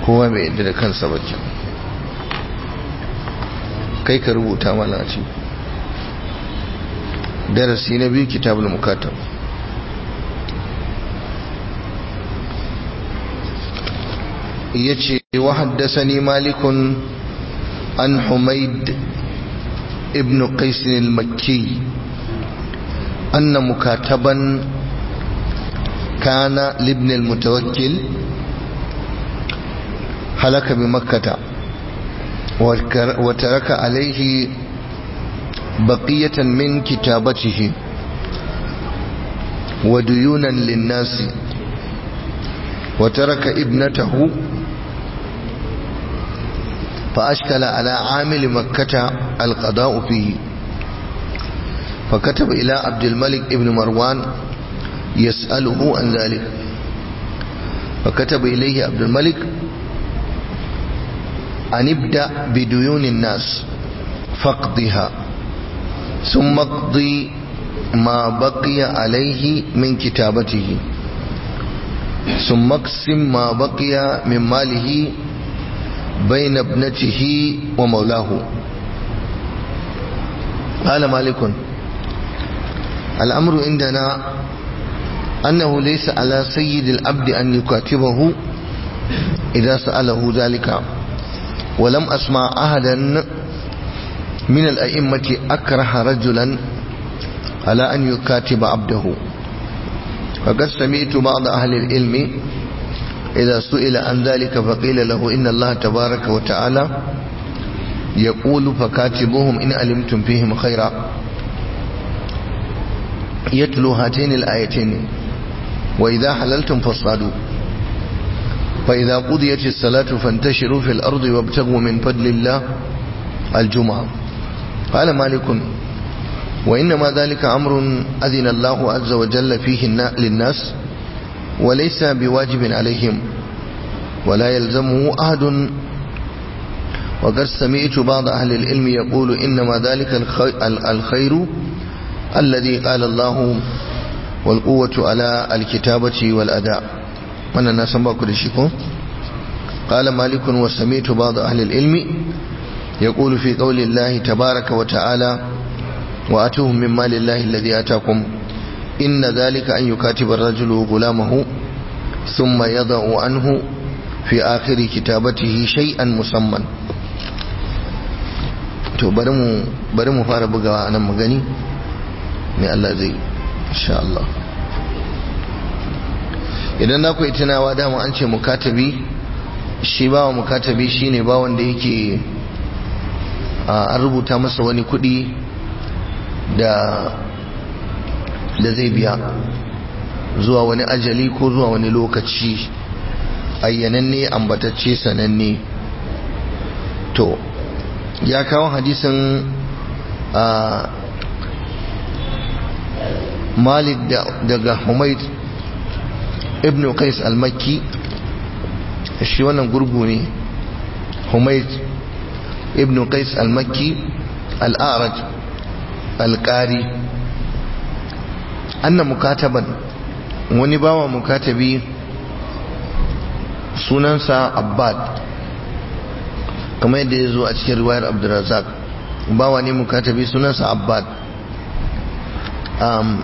kowa bai yadda da kansa ba kai ka rubuta mana ce darasi na biyu kitabul mukatab yace wa haddathani malikun an humaid ibn qais al-makki anna mukataban kana libn al-mutawakkil halaka bi makkah وترك عليه بقية من كتابته وديونا للناس وترك ابنته فأشكل على عامل مكة القضاء فيه فكتب إلى عبد الملك ابن مروان يسأله عن ذلك فكتب إليه عبد الملك أن ابدأ بديون الناس فاقضها ثم اقضي ما بقي عليه من كتابته ثم اقسم ما بقي من ماله بين ابنته ومولاه قال مالك الأمر عندنا أنه ليس على سيد العبد أن يكاتبه إذا سأله ذلك ولم أسمع أحدا من الأئمة أكره رجلا على أن يكاتب عبده فقد سمعت بعض أهل العلم إذا سئل عن ذلك فقيل له إن الله تبارك وتعالى يقول فكاتبوهم إن علمتم فيهم خيرا يتلو هاتين الآيتين وإذا حللتم فاصطادوا فإذا قضيت الصلاة فانتشروا في الأرض وابتغوا من فضل الله الجمعة قال مالك وإنما ذلك أمر أذن الله عز وجل فيه للناس وليس بواجب عليهم ولا يلزمه أحد وقد سمعت بعض أهل العلم يقول إنما ذلك الخير الذي قال الله والقوة على الكتابة والأداء wannan na san baku da shi ko qala malikun wa sami'tu ba'd ahli al-ilmi yaqulu fi qawli Allah tabaaraka wa ta'ala wa atuhum min mali Allah alladhi ataakum inna dhalika an yukatiba ar-rajulu ghulamahu thumma yada'u anhu fi akhir kitabatihi shay'an musamman to bari mu bari mu fara bugawa anan mu gani me Allah zai insha Allah idan na ku yi tunawa dama an ce mukatabi shi bawa mukatabi shine bawan da yake an rubuta masa wani kudi da da zai biya zuwa wani ajali ko zuwa wani lokaci ayyananne ambatacce sananne to ya kawo hadisin a malik daga humaid ibn qais al-makki shi wannan gurgu ne humayd ibn qais al-makki al-a'raj al-qari anna mukataban wani bawa mukatabi sunansa abbad kamar yadda ya zo a cikin riwayar abdurrazak bawa ne mukatabi sunansa abbad um,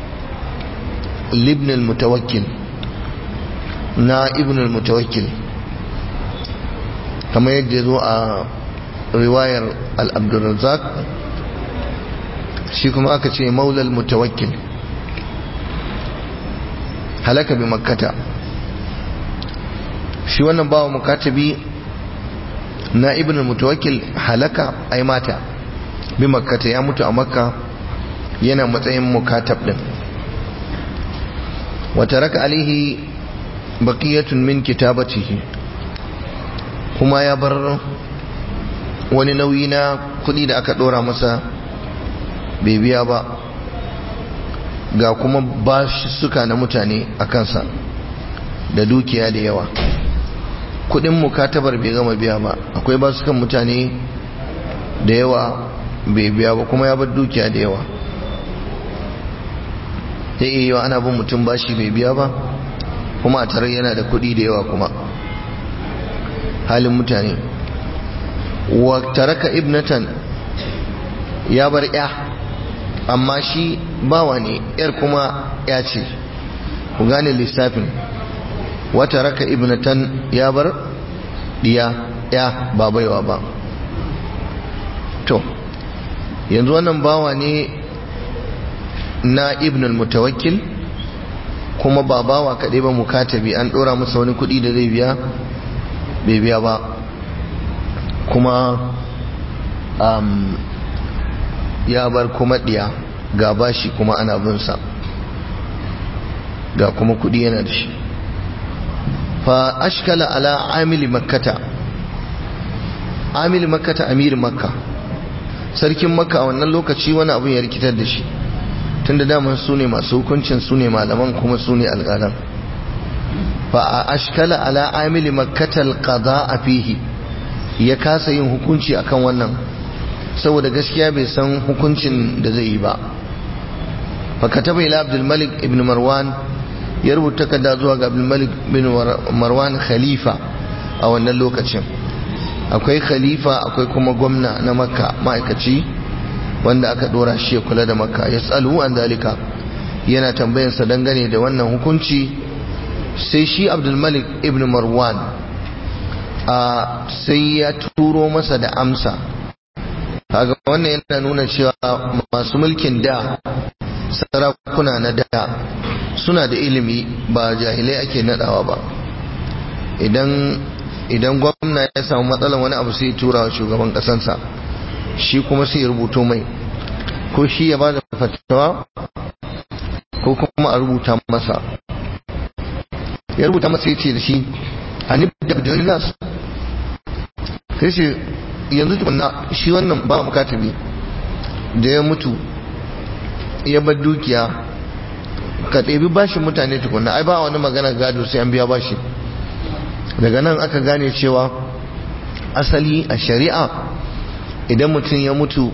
libn al-mutawakkil na ibn al-mutawakkil kamar yadda zo a riwayar al-abdurrazzaq shi kuma aka ce maula al-mutawakkil halaka bi makkata shi wannan bawa mukatabi na ibn al-mutawakkil halaka ai mata bi makkata ya mutu a makka yana matsayin mukatab din wata raka alaihi baqiyatun min kitabatihi kuma ya bar wani nauyi na kudi da aka dora masa bai biya ba ga kuma bashi suka na mutane a kansa da dukiya da yawa kudin mukatabar bai gama biya ba akwai basukan mutane da yawa bai biya ba kuma ya bar dukiya da yawa zai iya yawa ana bin mutum bashi bai biya ba kuma a tare yana da kuɗi da yawa kuma halin mutane wa taraka ibnatan ya bar ya amma shi bawa ne yar kuma ya ce ku gane lissafin wa taraka ibnatan ya bar diya ya ba baiwa ba to yanzu wannan bawa ne na ibnul mutawakkil kuma ba bawa kaɗai ba mukatabi an ɗora masa wani kuɗi da zai biya bai biya ba kuma um, ya bar kuma ɗiya ga bashi kuma ana binsa ga kuma kuɗi yana da shi fa ashkala ala amili makkata amili makkata amir makka sarkin makka a wannan lokaci wani abin ya rikitar da shi tunda daman su ne masu hukuncin su ne malaman kuma su ne alƙalan fa a ashkala ala amili makkatal qada a fihi ya kasa yin hukunci akan wannan saboda gaskiya bai san hukuncin da zai yi ba fa kataba ila abdul malik ibn marwan ya rubuta takarda zuwa ga abdul malik ibn marwan khalifa a wannan lokacin akwai khalifa akwai kuma gwamna na makka ma'aikaci wanda aka dora shi ya kula da makka ya tsalu an dalika yana tambayansa dangane da wannan hukunci sai shi abdulmalik ibn marwan a sai ya turo masa da amsa kaga wannan yana nuna cewa masu mulkin da sarakuna na da suna da ilimi ba jahilai ake nadawa ba idan idan gwamna ya samu matsalan wani abu sai tura wa shugaban kasansa shi kuma sai ya rubuto mai ko shi ya ba da fatawa ko kuma a rubuta masa ya rubuta masa ya ce da shi a nifda da nasu sai shi yanzu tukunna shi wannan ba mukatabi da ya mutu ya bar dukiya ka ɗebi bashin mutane tukunna ai ba wani magana gado sai an biya bashi daga nan aka gane cewa asali a shari'a idan mutum ya mutu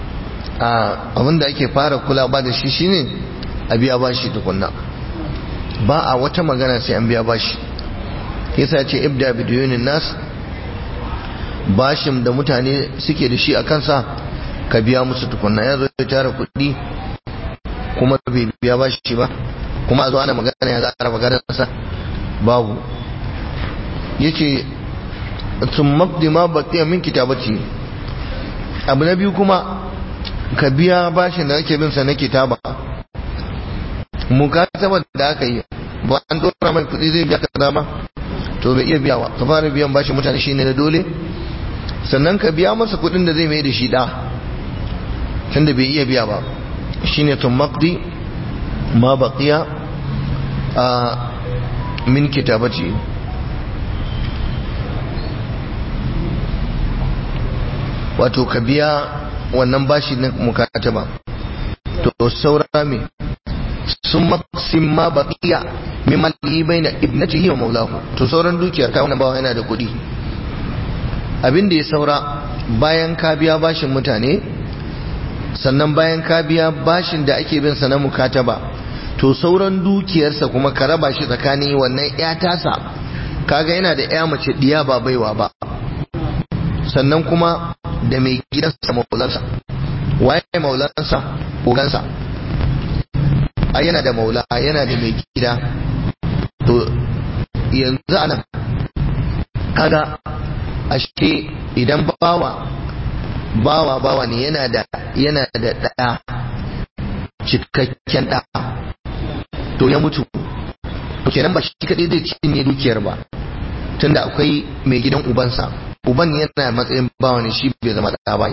a abinda ake fara kula ba da shi shine a biya bashi tukunna ba a wata magana sai an biya bashi yasa ce ibda bidiyunin nas bashin da mutane suke da shi a kansa ka biya musu tukunna ya zo ya tara kuɗi kuma bai biya bashi ba kuma a zo ana magana ya zara maganarsa babu yace sun mabdi ma baqiya min kitabati abu na biyu kuma ka biya bashin da ake bin sa na kitaba mukataba da aka yi ba an dora mai kudi zai biya kaza ba to bai iya biyawa ka fara biyan bashin mutane shine na dole sannan ka biya masa kudin da zai mai da shi da tunda bai iya biya ba shine tun maqdi ma baqiya a min kitabati wato ka biya wannan bashi na mukataba to saura me sun maksin ma baqiya mimman yi bai na ibnatihi wa maulahu to sauran dukiyar ka wannan bawa yana da kuɗi abin da ya saura bayan ka biya bashin mutane sannan bayan ka biya bashin da ake bin sa na mukataba to sauran dukiyarsa kuma ka raba shi tsakanin wannan ya tasa kaga yana da ya mace diya ba baiwa ba sannan kuma da mai gidansa maulansa waye maulansa ogansa ai yana da maula yana da mai gida to yanzu anan kaga ashe idan bawa bawa bawa ne yana da yana da ɗaya cikakken ɗa to ya mutu to kenan ba shi kaɗai zai cinye dukiyar ba tunda akwai mai gidan ubansa uban yana matsayin bawa ne shi bai zama ɗa ba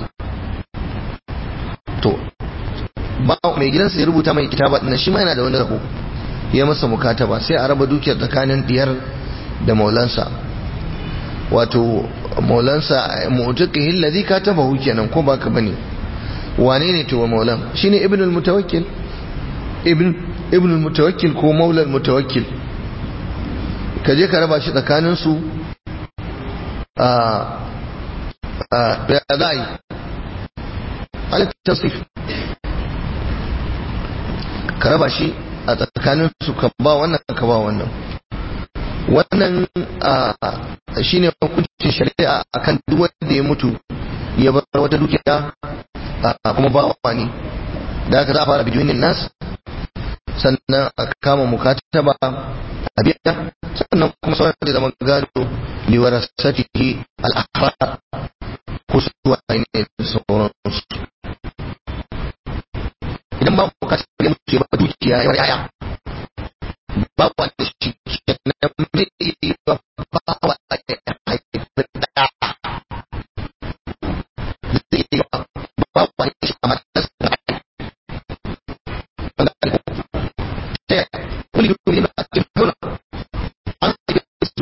to mai gidansa ya rubuta mai kitaba ɗin shi ma yana da wani rabo ya masa mukataba sai a raba dukiyar tsakanin diyar da maulansa wato maulansa mu'taqihi alladhi katabahu kenan ko baka bane wane ne to maulan shine ibn al-mutawakkil ibn ibn al-mutawakkil ko maula al-mutawakkil kaje ka raba shi tsakanin su a a ya zai al-tasrif ka raba shi a tsakanin su ka ba wannan ka ba wannan wannan shine hukuncin shari'a akan duk wanda ya mutu ya bar wata dukiya kuma ba wani da aka za a fara bidiyoyin nas sannan a kama mukataba a biya sannan kuma sauran da zama gado liwara satihi al'ahra ko su ne da sauransu idan ba mukataba ya mutu ya bar dukiya ya yaya ba wanda shi kenan zai yi ba ba wa ya haifar da zai yi ba ba wa ya shi a matarsa wanda alko ta wani yuku ne na cikin nuna an haifar su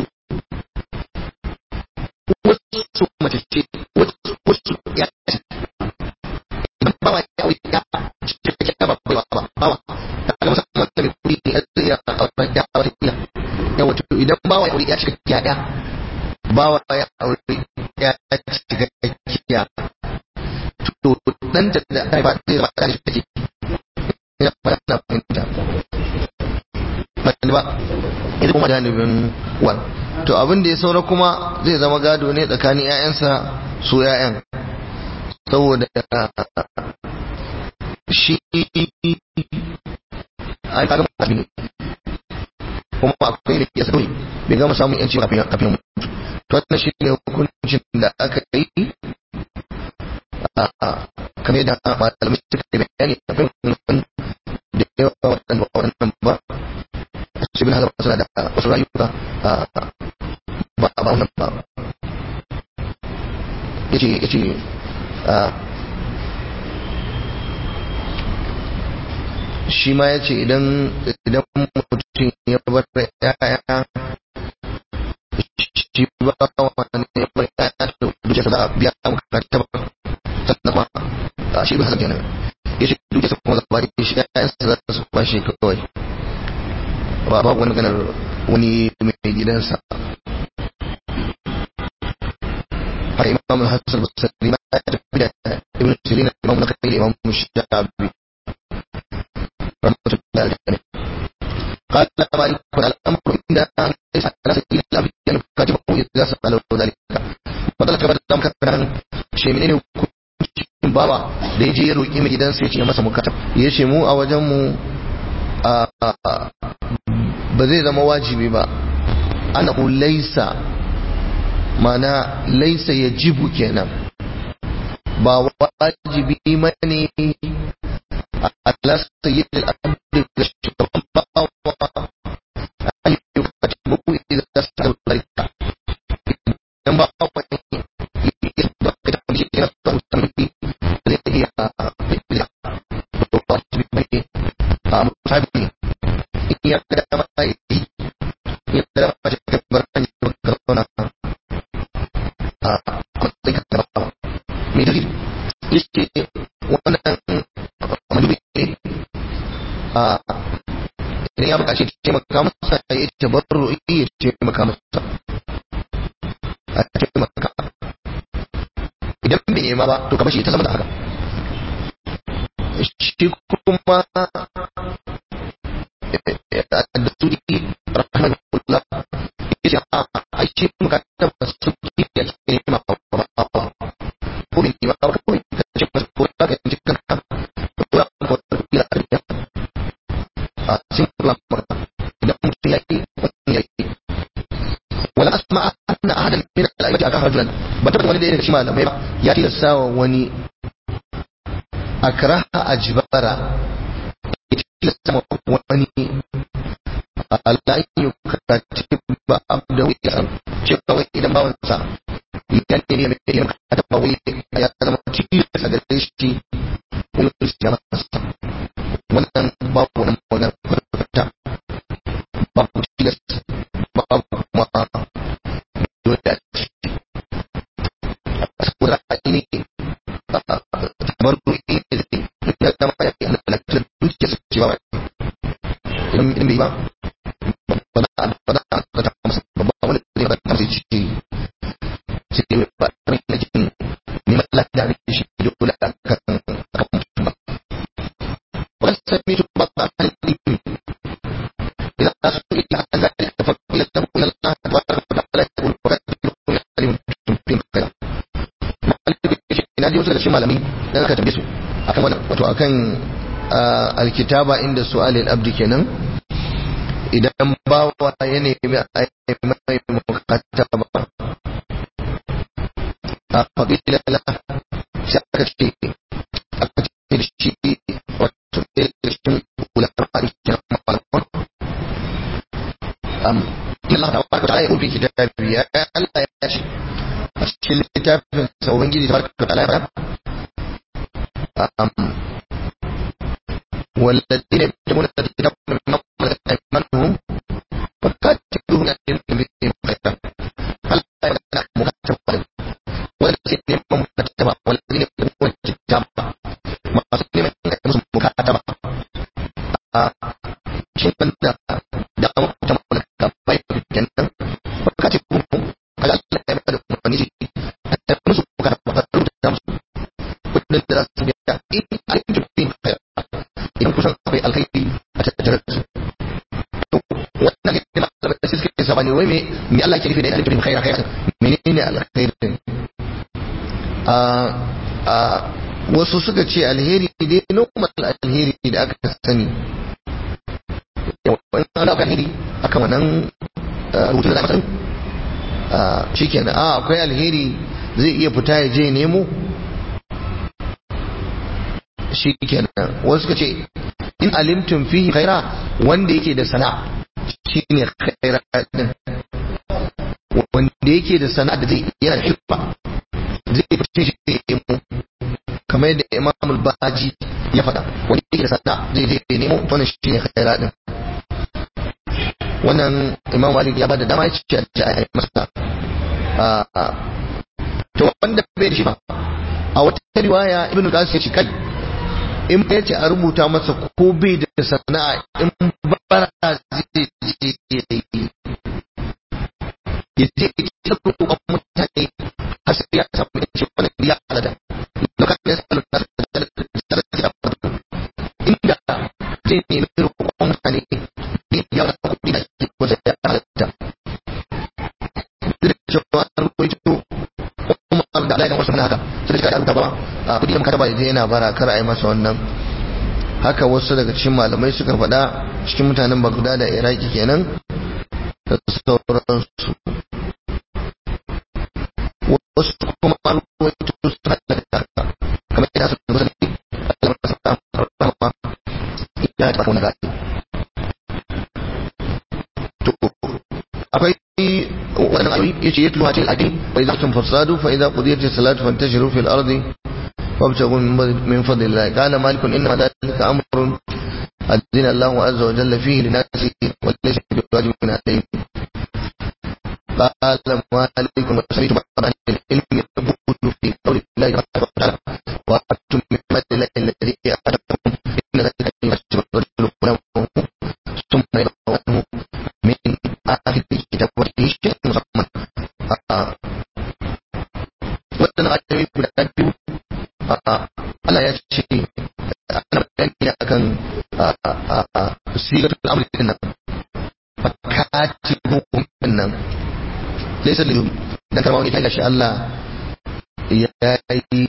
wasu mace ce wasu ya ce idan ba wa ya wuce ya ce ya ba ba ba ba wa ta ga musamman da mai kuri ne ya tsaye a wata ya wata iya yawa to idan ba wa ya wuce ya shiga ya ba wa ya aure ya shiga kiya to dan da da ba zai ba da shi take ina ba na fahimta ba ba idan kuma janibin wan to abin da ya saura kuma zai zama gado ne tsakanin ƴaƴansa su ƴaƴan saboda shi ai kaga mutum ne kuma akwai ne ya sauri bai gama samun yanci kafin kafin mutu to wannan shi ne hukuncin da aka yi kamar da malamai suka yi bayani akwai wani da yawa waɗanda ba waɗannan ba shi bin hazar suna da wasu rayuka ba ba wannan ba yace yace shi ma ya ce idan idan mutum ya bar yaya shi ba wani ya bar yaya to duke sa za a biya maka ta ba sannan kuma shi ba haka kenan ya ce duke sa kuma za ba shi yayan sa za su ba shi kawai ba ba wani ganar wani mai gidansa har imam al-hasan al-basri ma ya tafi da ibn sirin imam nakai imam shafi رحمة الله عليه قال مالك الأمر عند ليس على سبيل الأمر يعني كاتبه إذا سأله ذلك فضلك بعد ذلك كان شيء من hukuncin bawa da ya je ya roƙi mai gidansa ya ce masa mukatab ya ce mu a wajen mu ba zai zama wajibi ba annahu laisa mana laisa ya jibu kenan ba wajibi mane على سيد الأرض الشرطة أن يكتبه إذا سأل ذلك ينبع يصدق كتاب شيء نفسه سنبي الذي هي مصابي يقدر ما يقدر ما يكبر أن يكبرنا أمسك التبع من دليل يشتي وانا madubi ne a idan ya bukaci taimaka masa ya tabarru ya taimaka masa a taimaka idan bai nema ba to kamar shi ta zama da haka shi kuma da su ne rahmanullah ya ce a shi bukatar masu kiyaye a cikin nema ba ba ko bai nema ba ko ka ce masu ko ka ce kanka ولا أسمع أن أحدا من الأئمة أكره رجلا بتبت ولد إلى شمال لما يأتي الساوى وني أكره أجبارا يأتي الساوى وني ألا يكتب عبده يسر شكوى إذا ما ونسى يعني يمكن أن يكتب ويأتي أنا متشير سجلشتي ويسجل wannan babu wani magana kwata babu tilas babu kuma dole a ciki saboda a ne kamar ruwa ne zai da dama ya yi halittar dukiya su ce ba idan idan bai ba ba na ba na ka ta masa ba wani zai ba ta masa ci sai ba rin na jikin neman lafiya ne shi dole a kan سميت بعض أهل العلم إذا سئل عن ذلك فقيل له إن ji wasu daga cikin malamai dan aka tambaye su akan wannan wato akan alkitaba inda su'alil abdi kenan idan bawa ya nemi a mai mukataba a faƙila la sai aka ce aka ce da shi wato ɗaya da shi ulama a cikin malaman am Allah ta baraka ta yi ubi kitabi ya Allah ya ce a cikin littafin sa ubangiji tabaraka ta ala am والذين يكتبون الكتاب من أيمانهم وكاتبون بهم خيرا هل يمنع مكتبا والذين يكتبون مكتبا والذين يكتبون الكتاب ما سلم يكتبون مكتبا شيء من دا دا مكتبا مكتبا يكتبون وكاتبون على الله يمنع ونجي يكتبون مكتبا فترون ودن دراسة بيئة إن علمتم بهم خيرا idan kusan akwai alkhairi a tattare da su to wannan ne ma da sai suke sabani wai me me Allah ke nufi da alkhairin khaira khaira menene alkhairin a a wasu suka ce alheri dai normal alheri da aka sani wannan ana alheri akan wannan rubutun da aka sani shikenan a akwai alheri zai iya fita ya je nemo shi kenan wasu suka ce in alimtum fihi khaira wanda yake da sana'a shine khaira din wanda yake da sana'a da zai yana hibba zai fice shi mu kamar yadda Imam al-Baji ya faɗa wanda yake da sana'a zai je nemo wannan shine khaira din wannan Imam Malik ya bada dama ya ce a yi masa to wanda bai da shi ba a wata riwaya Ibn Qasim ya ce kai in ya ce a rubuta masa ko bai da sana'a in bara zai je ya yi ya je ya roƙon mutane har sai ya samu ya ce wani biya alada lokacin ya samu na da ya fito inda zai nemi roƙon mutane ne ya wata kuɗi da ke wata ya alada duk da cewa an rubuto kuma da alaƙa wasu mana haka sai da ka ba a kudi da makaraba da yana bara kar a yi masa wannan haka wasu daga cikin malamai suka faɗa cikin mutanen bagda da iraki kenan da sauransu wasu kuma ruwaito suna da haka kamar yana su musulmi Allah masa rahama ya ta wani gadi to akwai wannan ayoyi yace yatlu hatil adin wa idza tum fasadu fa idza qudiyatis salatu fantashiru fil ardi وابتغوا من فضل الله قال مالك انما ذلك امر اذن الله عز وجل فيه لناس وليس بواجب عليهم قال مالك وسمعت بعض اهل العلم يقول في قول الله تبارك وتعالى واتم من فضل الله الذي اتاكم ان ذلك يحسب الرجل ولو ثم يدعو عنه من اخر الكتاب وفيه شيء مسمى wannan ayoyi guda biyu Allah ya ce ana bayani akan sigatul amri din nan fakatibu din nan laysa lil dan karma wani kaga shi Allah ya yi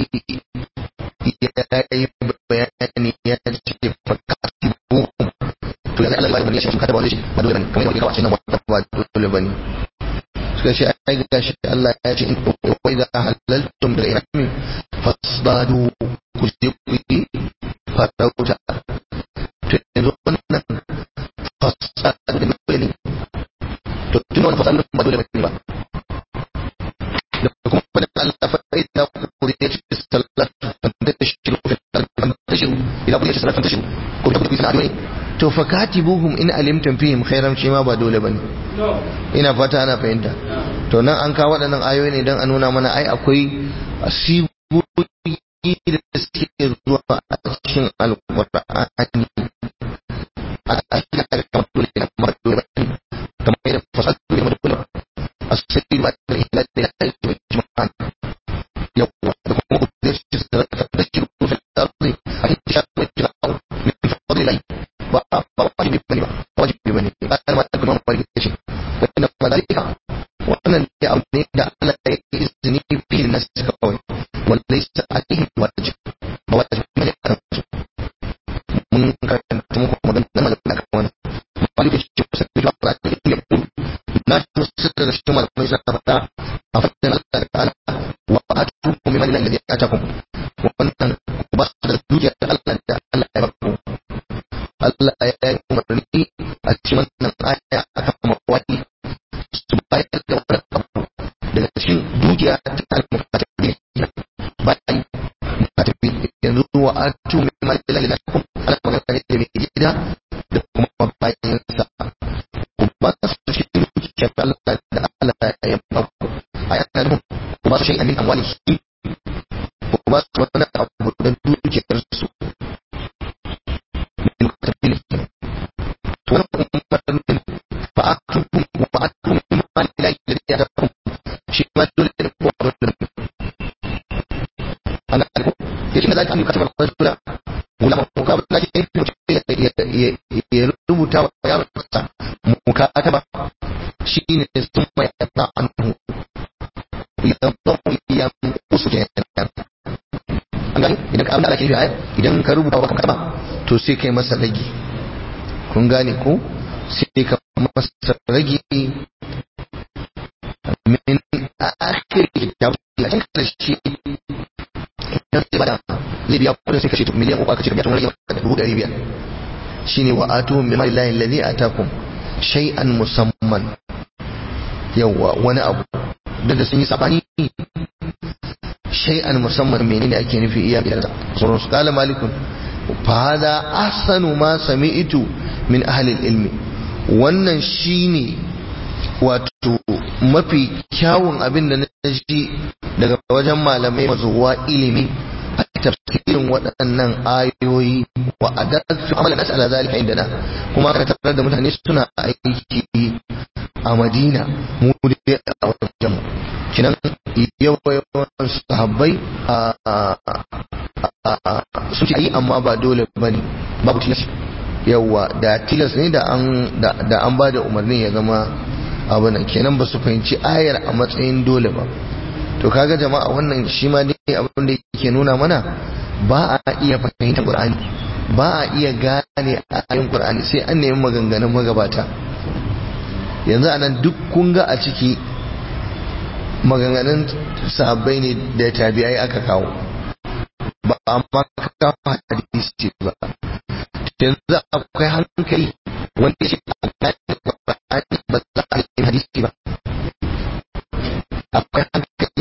ya yi bayani ya ce fakatibu to ya Allah ya bani shi kada ba wani shi ba dole bane kamar yadda kawace nan ba dole bane suka ce ai ga shi Allah ya ce in wa idza halaltum bil ihrami fasbadu ku je ku yi farauta to yanzu wannan fasadu da mai ne to tun wannan fasadu ba dole bane ba da kuma fadin Allah fa idza qudiyat as-salat fantashiru fil ardi fantashiru idza qudiyat as-salat fantashiru ko da kuke sana'o'i to fa katibuhum in alimtum fihim khairan shi ma ba dole bane ina fata ana fahimta to nan an kawo waɗannan ayoyi ne don a nuna mana ai akwai sigogi da suke zuwa a cikin alƙur'ani a cikin kamar dole da kamar dole kamar yadda fasadu da kamar dole asiri ba da ila da ya yi da jima'an yawwa da kuma ku da shi da da shi ku fi arzi a cikin shafi da jima'an min fadlilai ba ba wajibi bane ba wajibi bane ba ma da kuma wajibi ce wannan madalika wannan ya abu ne da Allah ya yi izini fi na kawai wallaisa daga cikin malamai suna faɗa a fadin Allah ta'ala wa atu min mali alladhi atakum wannan ba su da dukiya da Allah da Allah ya baku Allah ya yi umarni a cikin wannan aya akan mawali su bayar da wani abu daga cikin dukiya ta al-mukatabi bayan mukatabi yanzu wa atu min mali alladhi atakum Allah magana ne da mai gida da kuma bayan sa ba su shi dukiyar Allah da Allah ya baku a yana nufin ku ba su shay'an min amwalihi ku ba su wani abu da dukiyar su min kabilin to wannan umarnin fa atu wa atu min mali la ilaha illa Allah shi ma dole ne ko abin da ana ko yake da zaka amka ta rasula wala ko ka ba ya rubuta wa yaronsa mukataba shine sun mai ta anhu idan zamu iya kusu ke an gani idan ka abin da ake yi idan ka rubuta wa mukataba to sai kai masa ragi kun gane ko sai ka masa ragi min akhir kitab ya kan karshe idan sai bada zai biya kudin sai kashe miliyan uku aka ce ka biya tun rage dubu ɗari biyar shine wa atuhum bi mali llahi alladhi atakum shay'an musamman yawa wani abu da sun yi sabani shay'an musamman menene ake nufi iya biyar da sauran su kala malikun fa hada ahsanu ma sami'tu min ahli ilmi wannan shine wato mafi kyawun abin da na ji daga wajen malamai mazuwa ilimi a tafsirin waɗannan ayoyi wa adalci amalan nas ala zalika indana kuma aka tarar da mutane suna aiki a Madina mu dai a wajen mu kinan yawan sahabbai su ce yi amma ba dole bane babu tilas yawa da tilas ne da an da an ba da umarnin ya zama abu nan kenan ba su fahimci ayar a matsayin dole ba to kaga jama'a wannan shi ma dai abin da yake nuna mana ba a iya fahimtar Qur'ani ba a iya gane ayoyin Qur'ani sai an nemi maganganun magabata yanzu anan duk kun ga a ciki maganganun sahabbai ne da tabi'ai aka kawo ba amma ka hadisi ba yanzu akwai hankali wanda shi a gane Qur'ani ba za a yi hadisi ba akwai hankali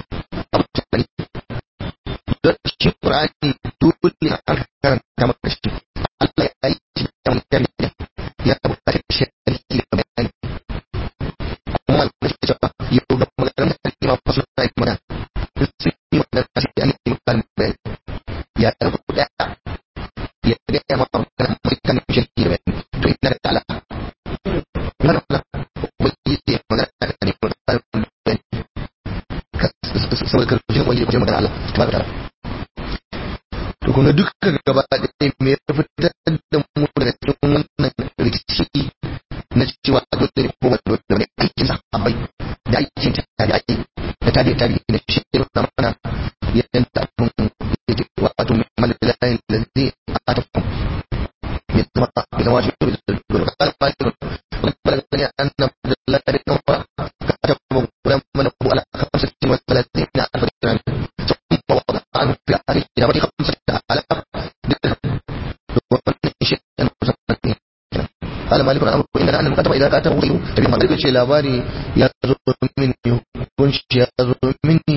don shi Qur'ani dole an karanta maka shi Allah ya yi shi da wani ya buƙaci shi da bayani kuma da shi cewa yau da magana da ima fasu na yi mana sun yi magana da shi an yi magana bayani ya rubuta ya ga ya ma magana mai kan shi da bayani to ina da ta'ala mana mana ko yi magana da ne ko da bayani saboda karshen wani da magana Allah tabaraka ta'ala to kuma dukkan gaba ɗaya me ya fitar da mu daga cikin wannan rikici na cewa dole ne ko ba dole ne aikin sahabbai da aikin tabi'ai da tabi'i tabi'i na shi da mana yanda abun yake wato min malilahi allazi atakum min zama ila wajibi da qala fa'il balagani anna billahi bin umar katabu lam manabu ala khamsatin wa thalathina alf dirham ثم وضع عنه في هذه الجواب خمسة آلاف درهم شيئا قال مالك الامر ان ان المكاتب اذا كاتبه غيره تبي ما ذلك labari ya zo mini hukunci ya zo mini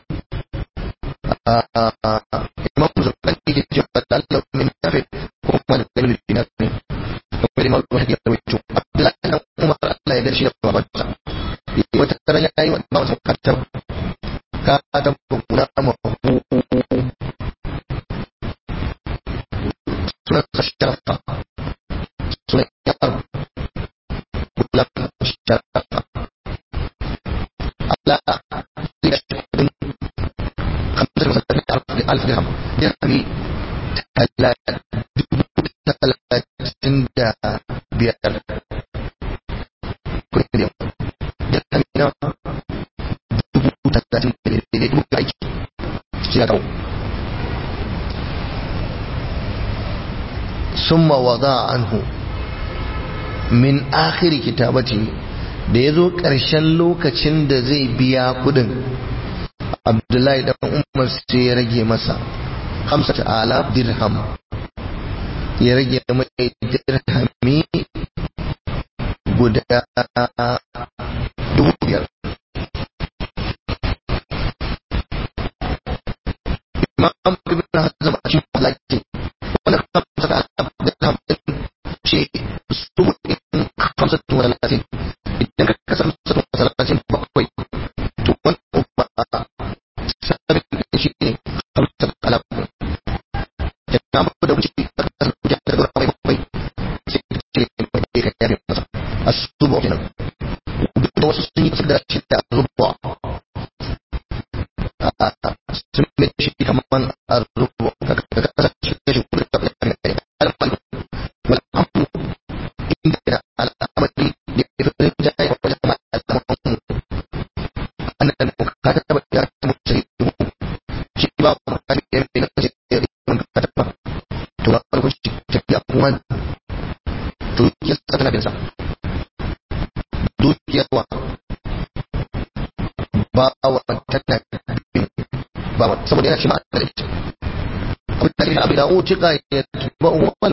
imam zubair ke cewa Allah min nafi ko kuma da dalilin dinar ne kuma imam zubair ya rawaito Abdullah ibn Umar Allah ya dace da babansa wata tara ya yi wannan wasu katab katab guda mahu sunan sharafa sunan yar bulan sharafa Allah zai da kudin kamar masallaci alf dirham dirhami talatin da biyar kudin dirhami na dubu talatin da dubu aiki shi ya kawo ثم وضع عنه من آخر كتابته da ya zo ƙarshen lokacin da zai biya kudin abdullahi dan umar sai ya rage masa hamsa ta'ala dirham ya rage mai dirhami guda dubu biyar imam ibn hazm a cikin halaki wanda hamsa ta'ala dirham ce su in hamsa talatin idan ka kasa hamsa talatin bakwai to wani ba sabin shi ne hamsa ta'ala da na mafi da wuce a kasar da ta zura mai bakwai sai ka ce mai da ka yare masa a su ba kenan da wasu sun yi da shi da rubuwa sun mai shi kamar a rubuwa ka kasar shi da shi kuma da ya ne alfan wal amru inda da al'amari da ya fi da ya wajen al'amarin annan ka ta taba ya mutu shi ba mu kan yi ne na ce ya mun ka ta to ba farko shi tafiya kuma to ya tsaka da sa dukiyarwa ba wa tana ba wa saboda yana shi ma da ita abin da ya abin da utika ya tuba wa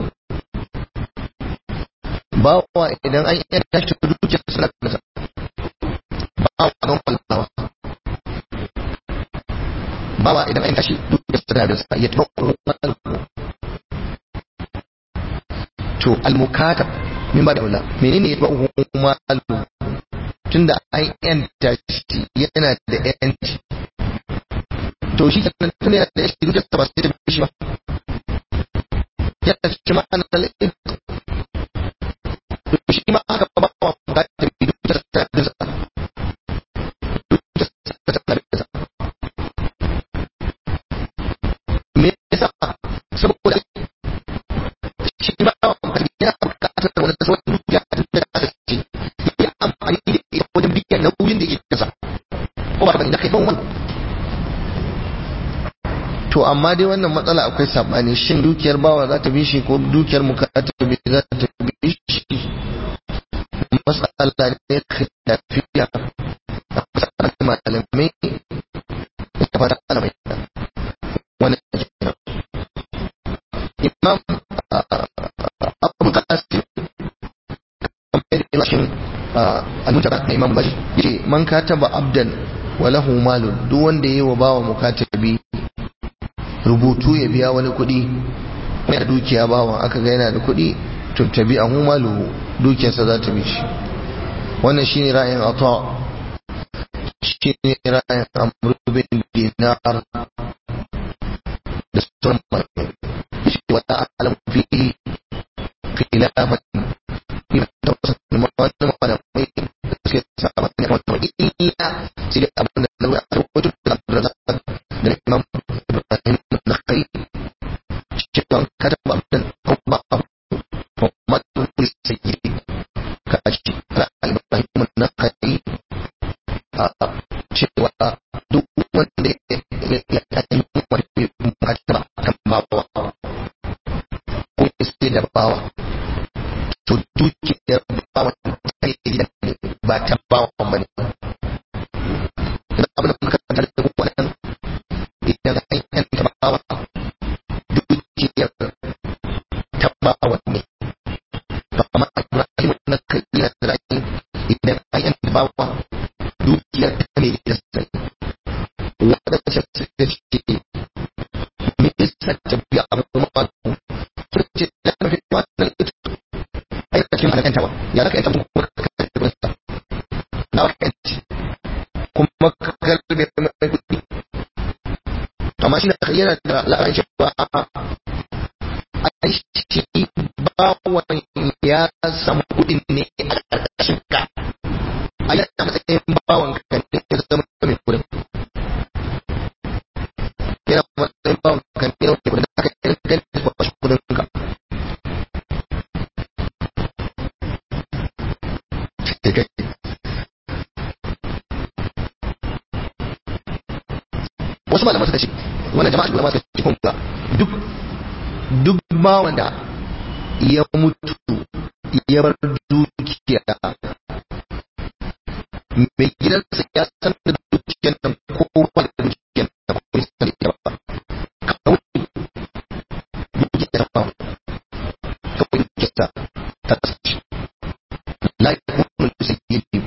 ba wa idan an yi tashi dukiyar suna da sa ba wa don kwallawa ba wa idan an yi tashi dukiyar suna da sa ya tuba wa to al-mukatab min ba da wala menene ya ba'u malu tunda an yanta shi yana da yanci to shi kan tunda yana da yanci duk da ba sai da shi ba yana shi ma an da to shi ma aka ba wa bukatar bi duk da ta da sa duk da ta da sa me yasa saboda shi ba wa yana bukatar wani sauran dukiya da ta ce ya amfani da ita wajen biyan nauyin da yake kasa ko ba da kai wani to amma dai wannan matsala akwai sabani shin dukiyar bawa za ta bi shi ko dukiyar mukatabi za ta bi shi matsala ne khilafiya a fasarar malamai da fata ana mai wannan imam abu qasim rashin al-mutaba na imam bashi yace man kataba abdan wa lahu malun duk wanda yayi wa bawa mukatabi rubutu ya biya wani kuɗi yana dukiya bawa aka ga yana da kuɗi to tabi ahu malu dukiyarsa za ta bi shi wannan shine ra'ayin ata shine ra'ayin amr bin dinar da sauran malamai shi wata alam fi khilafan wani malamai da suke saba ne wani illa sai dai abin da na a rubutu da abdurrazak da imam ibrahim na kai cewa kada ba abin ko ba ko ma tun sai ka ci ala ibrahim na kai a cewa duk wanda ya yi wani mata kan bawa ko sai da bawa to dukiyar bawa ta yi gidan ne ba ta bawa ba ne idan abin da muka kanta da wannan idan an yanta bawa dukiyar ta bawa ne ba ma ibrahim na kai yana da ra'ayin idan an yanta bawa dukiyar ta ne gidan sai wadda ta ce ce me yasa ta biya abu ma ta ce da na fi wannan ita aikacin ana yantawa ya zaka yanta kuma ka karbe sa na ka yanci kuma ka karbe mai kuɗi amma shi na yana da la'ayin cewa a shi bawan ya samu kuɗin ne a ƙarƙashin ka a yana matsayin bawan ka ne ya zama mai kuɗin yana matsayin bawan ka ne ya zama mai kuɗin da aka yi ganin ba shi kuɗin ka wasu malaman suka ce wannan jama'a ulama suka ce kuma duk duk ba wanda ya mutu ya bar dukiya mai gidansa ya san da dukiyar nan ko ba da dukiyar nan ko bai san da ba kawai dukiyar ba kawai dukiyar ta ta sashi la yakunu sayyidi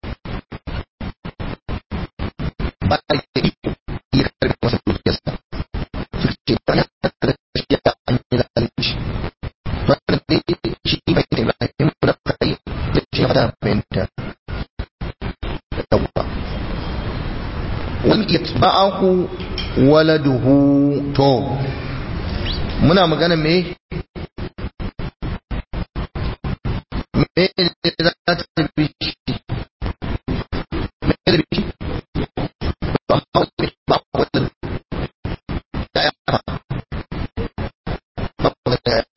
ba da iko ya karbi masa dukiyarsa suka ce ba ya karbi ya an yi zalunci ba da shi bai da Ibrahim da kai da shi fada fahimta yawwa wal yatba'ahu waladuhu to muna magana me me ne za ta bi shi me da bi shi ba hawa ba wala ya ya ba wala ya ya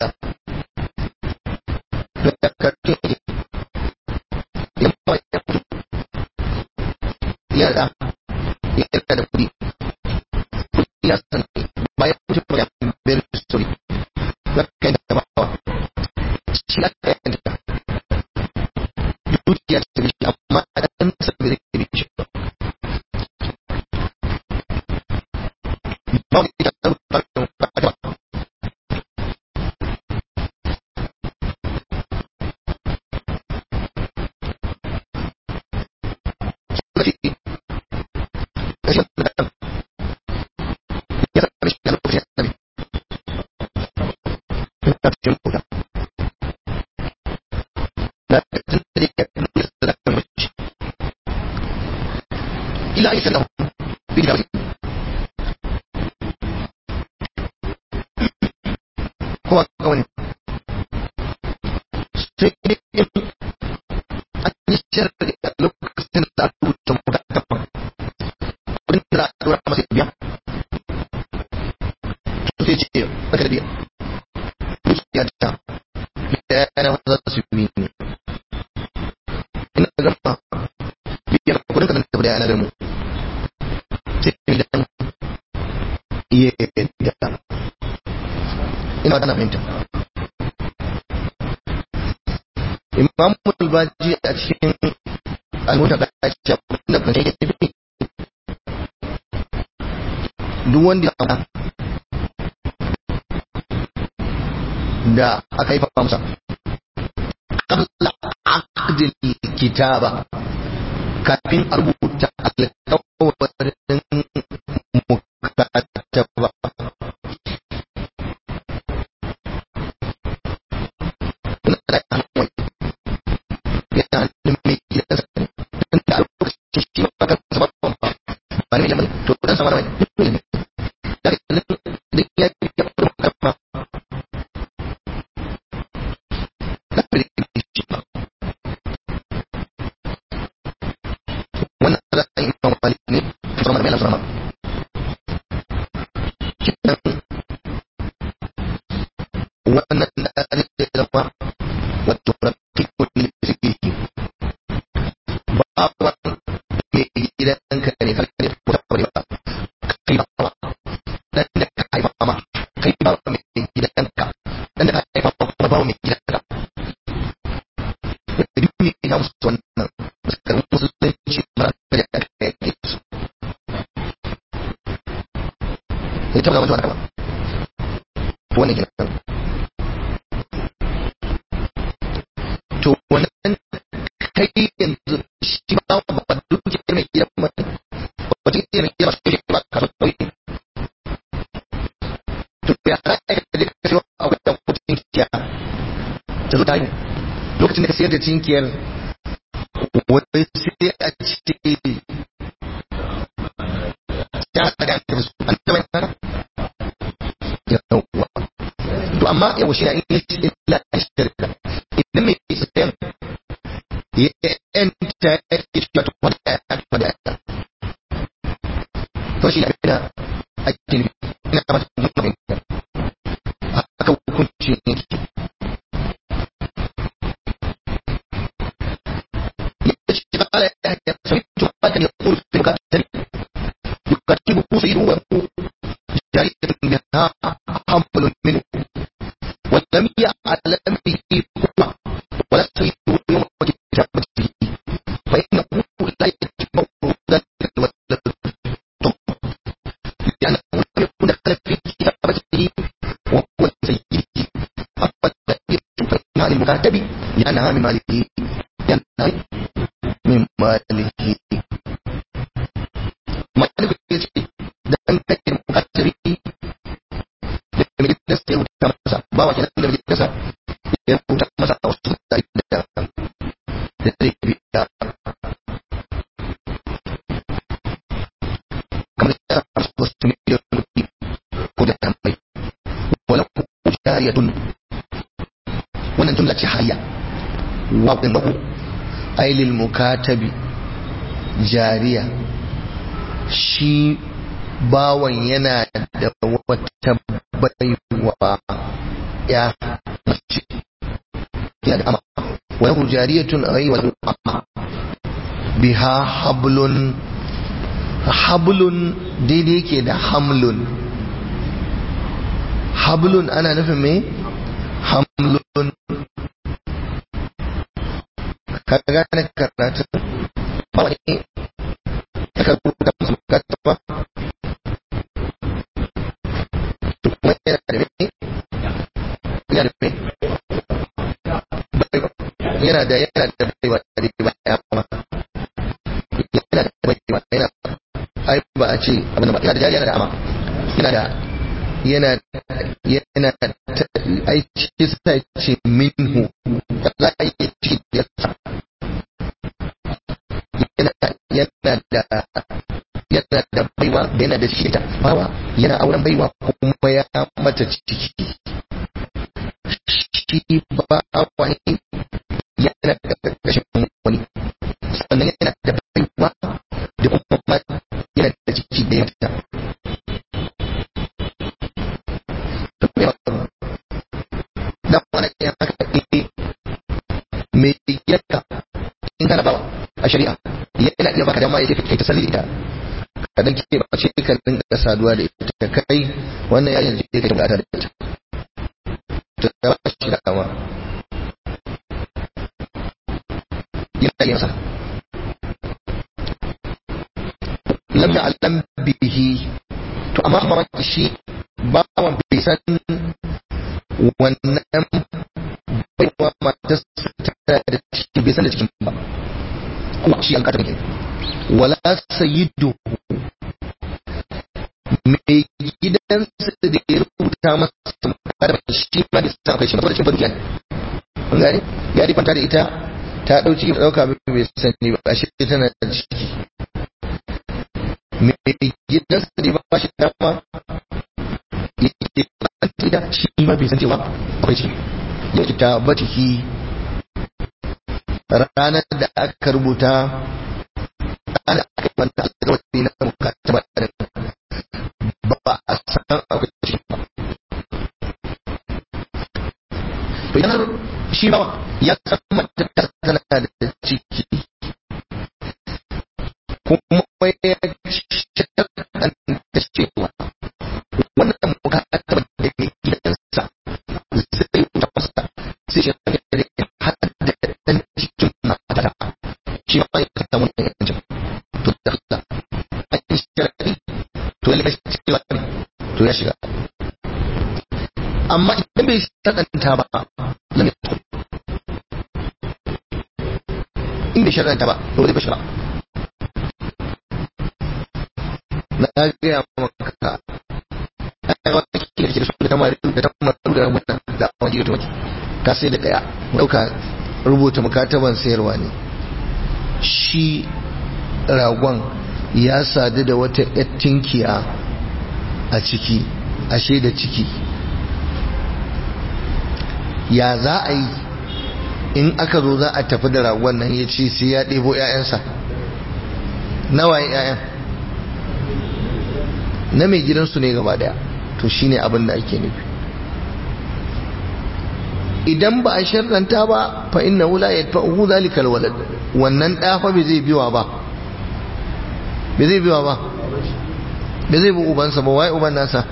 da kake ya ba ya da ya da kudi ya san bayan mutum ya bayar da story ya kai da ba shi ya kai da dukiya ta bi shi amma a dan sa bai da bi shi ba mu da ba ba ila ayi sallahu bi da ko ka wani sai dai an yi sharri a lokacin da aka rubuta mukataban wurin da aka dora masa biya to sai ce baka da biya dukiya ta da yana za su yi ne ina gama biyan kudin ka da yana da mu sai idan iya da ina da fahimta imam al-baji a cikin al-muta da ake da kan yake tafi duk wanda ya fara da aka yi fa masa qabla aqdil kitaba kafin a rubuta alƙawarin mukataba yana da mai gidansa tun da a lokacin shi ba ka saba ba ba ne mai to dan sama mai da da ya ya ba da shi ba wannan da ai ba wani ne sama mai sama wannan da ne da zama wato rafiqul fiqh ba ba mai gidanka ne har ne ko bare ba kai ba dan da kai ba ma kai ba mai gidanka dan da kai ba ba ba mai gidanka duk ne ya musu wannan suka musulunci ba da kai su ya tabbata mutuwa da ba wannan gidan to wannan kai yanzu shi ba ba dukiyar mai gidan ba ba dukiyar mai gidan ba shi ba ka so to ya za ka je ka siyo a wajen kudin kiya ta zo ta yi lokacin da ka sayar da cinkiyar wani sai a ce ya da ka su an taɓa yana yawwa to amma yawa shi in yi illa shirka idan mai sayan ya yanta ya ke shi wato wanda ya ta wanda ya ta to shi abin da ake nufi ina ba su mutum ne aka hukunci ne ya ce ba ala ya ya sami to ba ta ne kuru fi bukatari yukatibu سيد وهو جارية بها حمل منه ولم يعلم به هو ولا سيد يوم كتابته فإنه لا yana min malihi yana min malihi maliku ya ce da an kai mukatari da mai gidansa ya rubuta masa ba wa kenan da mai gidansa ya rubuta masa a wasu mutane da da zai biya kamar da wasu wasu miliyan kuɗi ko da tambayi wala ku jariyatun wannan jumla ce hayya wa ɗin lahu ailil mukatabi jariya shi bawan yana da wata baiwa ya mace yana da ama wa lahu jariyatun ay wa lahu ama biha hablun hablun daidai yake da hamlun hablun ana nufin me hamlun ka gane karatu ba wani aka rubuta musu bukata ba to kuma yana da me yana da me yana da yana da baiwa da baiwa ya kuma yana da baiwa yana ai ba a ce abin da ba yana da jari yana da ama yana da yana yana aiki sai ce minhu za a yi ci da yana yana da yana da baiwa yana da shi ta bawa yana auren baiwa kuma ya mata ciki shi ba wani yana da ƙarƙashin wani sannan yana da baiwa da kuma yana da ciki da yanta da wani ya haka ne mai yadda in kana bawa a shari'a yana iya baka dama ya kai ta salli ita ka dan ke ba ce ka dinga saduwa da ita kai wannan yayin da kai bukata da ita to da ba shi da kama yana yin sa lam ya'lam bihi to amma ba shi bawan bai san wannan baiwa matarsa ta da ciki bai san da cikin ba kuma shi an kata wala sayyidu mai gidansa da ya rubuta masa kada shi ma da sa kai shi ba da shi barkiya an gane ya rifanta da ita ta dauki ta dauka bai sani ba shi tana da ciki mai gidansa da ba shi dama yake da shi ma bai san cewa akwai ciki ya ta batiki ranar da aka rubuta ana aka yi wanda alƙawari na mukataba da ba a san akwai ciki ba to yanar shi ba ya san mata tana da ciki kuma ya da cewa wannan mukataba da ke gidansa zai wuta masa sai shi ya har da ɗan cikin matata shi ma ya kasa mun yancin to da Allah a yi shirari to ya lafi cewa to ya shiga amma idan bai shaɗanta ba lam ya tukun in bai shaɗanta ba to zai bashi ba na gaya maka ai wani kike da su da tamar da tamar da wannan da wani da wani ka sai da daya dauka rubuta mukataban sayarwa ne shi ragon ya sadu da wata yattinkiya a ciki ashe da ciki ya za a yi in aka zo za a tafi da ragon nan ya ce sai ya ɗebo 'ya'yansa nawa 'ya'yan na mai gidansu ne gaba daya to shine abin da ake nufi idan ba a sharranta ba fa inna la yadfa'uhu zalika alwalad wannan da fa bai zai biwa ba bai zai biwa ba bai zai bi ubansa ba wai uban nasa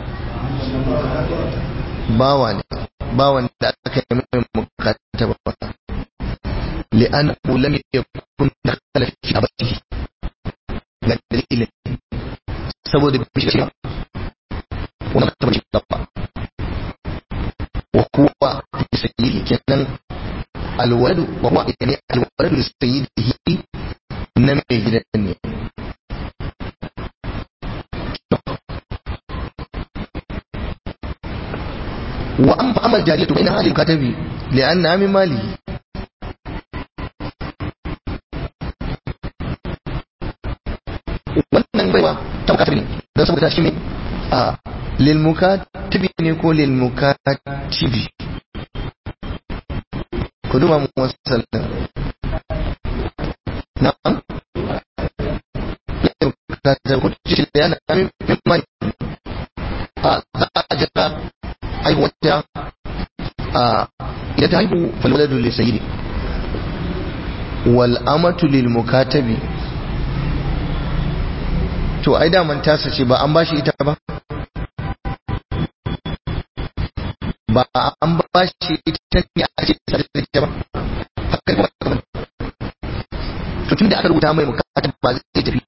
bawa ne bawan da aka yi mai mukataba ba li'annahu lam yakun dakhala fi abatihi ga dalilin saboda bai shiga wannan ta bai ba wa kuwa fi sayyidi kenan alwaladu wa huwa yani alwaladu li sayyidihi na mai gidan ne wa an fa amal jariyatu bayna halil katabi li anna min malihi wannan baiwa ta mukatabi ne don saboda shi ne a lil mukatabi ne ko lil mukatibi ku duba mu wasallan na'am ka ta ku ci da yana min mai a za a jira aiwata a idan ta haihu falwaladu li sayyidi wal amatu lil mukatabi to ai daman tasa ce ba an bashi ita ba ba an bashi ita ne a ce ta da ba haka ba to tunda aka rubuta mai mukatab ba zai tafi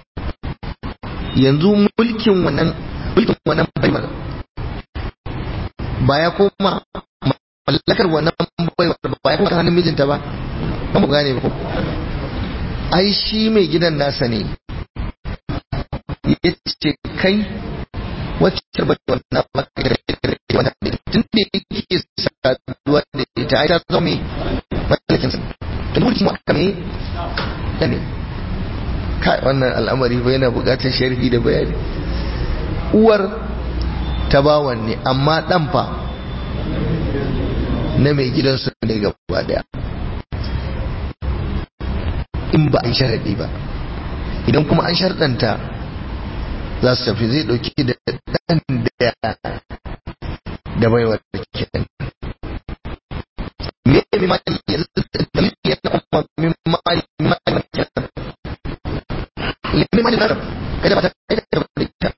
yanzu mulkin wannan mulkin wannan baiwar ba ya koma mallakar wannan baiwar ba ya koma hannun mijinta ba ba mu gane ba ai shi mai gidan nasa ne ya ce kai wacce ba ta wannan maka da wannan da tun da yake saduwa da ita ai ta zama mai mallakin sa tun mulki mu aka mai da ne kai wannan al'amari ba yana buƙatar sharhi da bayani uwar ta bawan ne amma dan fa na mai gidansu ne gaba daya in ba an sharaɗi ba idan kuma an sharɗanta za su tafi zai ɗauki da ɗan da da baiwar da ke me ne ma ya da ya kuma min ma'ani ma'ani min ma'ani na kada ba ta kada ba ta ita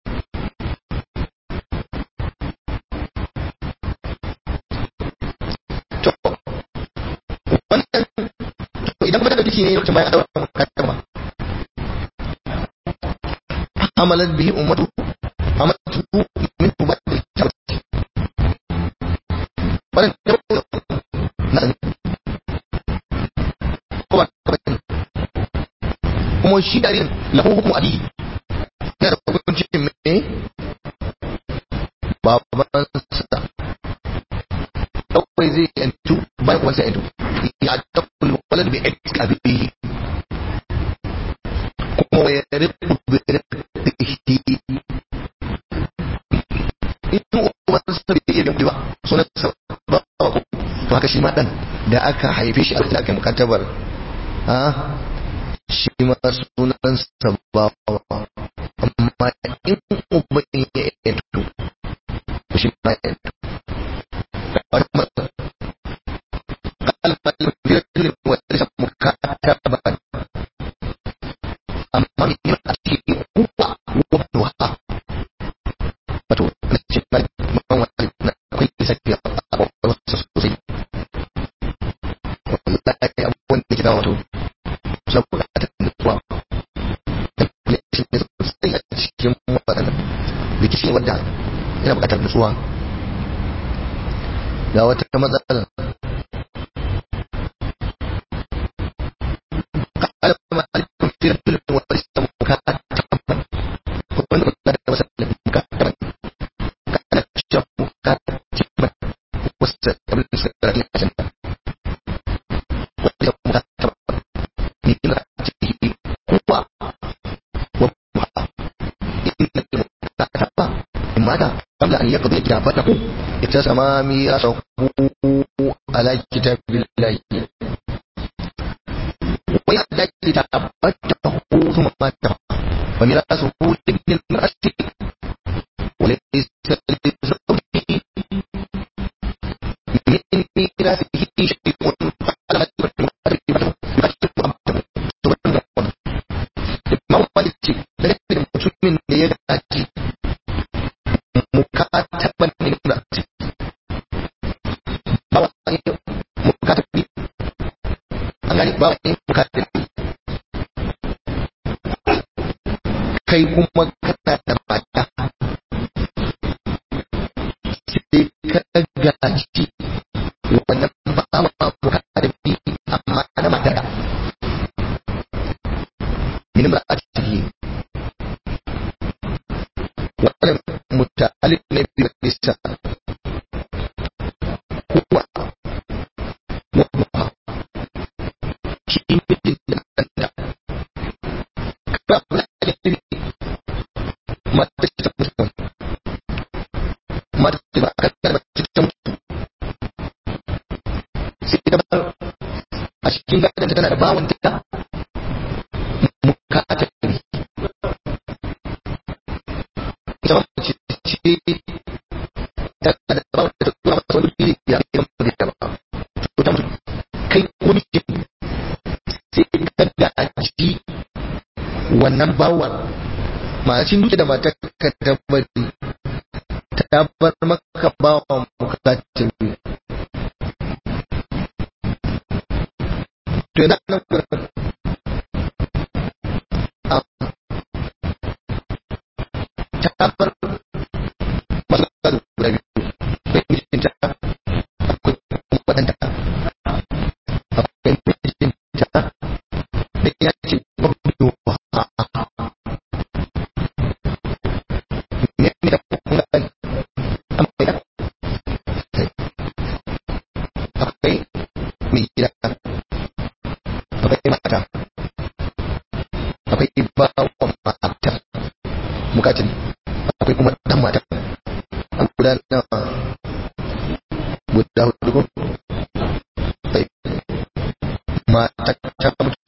to wannan to idan kuma da duki ne lokacin bayan daura mukaddama عملت به أمته عملته منه بعد الكتابة ولن يقول نعم هو kuma shi darin lahu hukumu abi yana da hukuncin me babansa kawai zai yantu bayan kuma sai yantu ya dakkul walad bi ikka bihi kuma ya ribu bi in ubansa bai iya ba sunan sa ba to haka shi ma dan da aka haife shi a da aka mukatabar ha shi ma sunan sa ba amma in uban ya yanto shi ma yanto amma min a cikin uwa wa wato na ce na ban wani na akwai lissafi a wasu sosai wallahi abubuwan da ke da wato suna bukatar nutsuwa da shi ne sosai a cikin waɗannan rikici wadda yana bukatar nutsuwa ga wata matsala قال ما عليكم في رجل وليس مكاتبا ومن قد وسلم مكاتبا كان الشر مكاتبا واستقبل سكرة الجنة وليس مكاتبا من امرأته هو وابنها إن المكاتبة ماذا قبل أن يقضي كتابته اتسم ميراثه على كتاب الله ويحتاج كتابته ثم ماته وميراثه لابن المرأة وليس لزوجه من ميراثه شيء على mutumin da ya gaji mukataban ne da ba wani mukatabi an gani ba wani mukatabi kai kuma kana da mata sai ka gaji wannan ba ma mukatabi laysa huwa wa shi mijin da ɗanta ba ba da mata ta mutum mata ta ba a kan ba ta mutu sai ta bar a cikin gadon tana da bawon ta mukata ne ita ba ce ce ta da bawon ta tura masa wani fili ya ke gama da ba to ta mutu kai ko mijin sai ka gaji wannan bawan macin duke da matar ka tabbari ta bar maka bawan bukatun to yana nan gurin ta bar masu gado guda biyu akwai mijinta akwai wadanta akwai mijinta da ya ce babu ne ne da kuma gani amma akwai mai gida akwai mata akwai bawan mata bukatun akwai kuma dan mata an guda nawa guda hudu ko sai mata ta mutu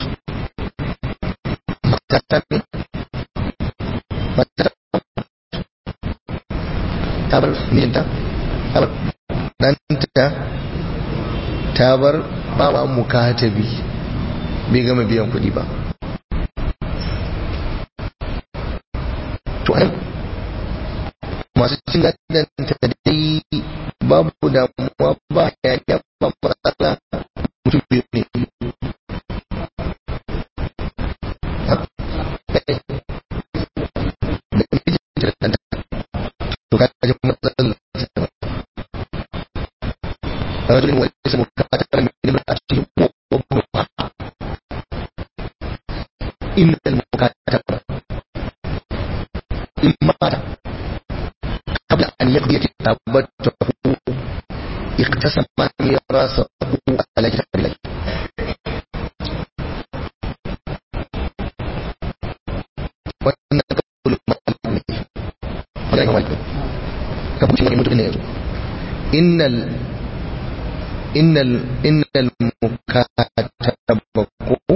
mata ta ne mata ta bar mijinta ta bar ɗanta ta bar bawa mukatabi bai gama biyan kuɗi ba to ai masu cin gadon ta dai babu damuwa ba ya ya ba matsala mutum biyu ne to ka ji matsalar رجل وليس مكاتبا من امرأته وابنها إن المكاتبة إن مات قبل أن يقضي كتابته اقتسم ميراثه على كتاب الله wannan kabul malami wannan wani kabul wani mutum ne yanzu innal innal innal mukatabaku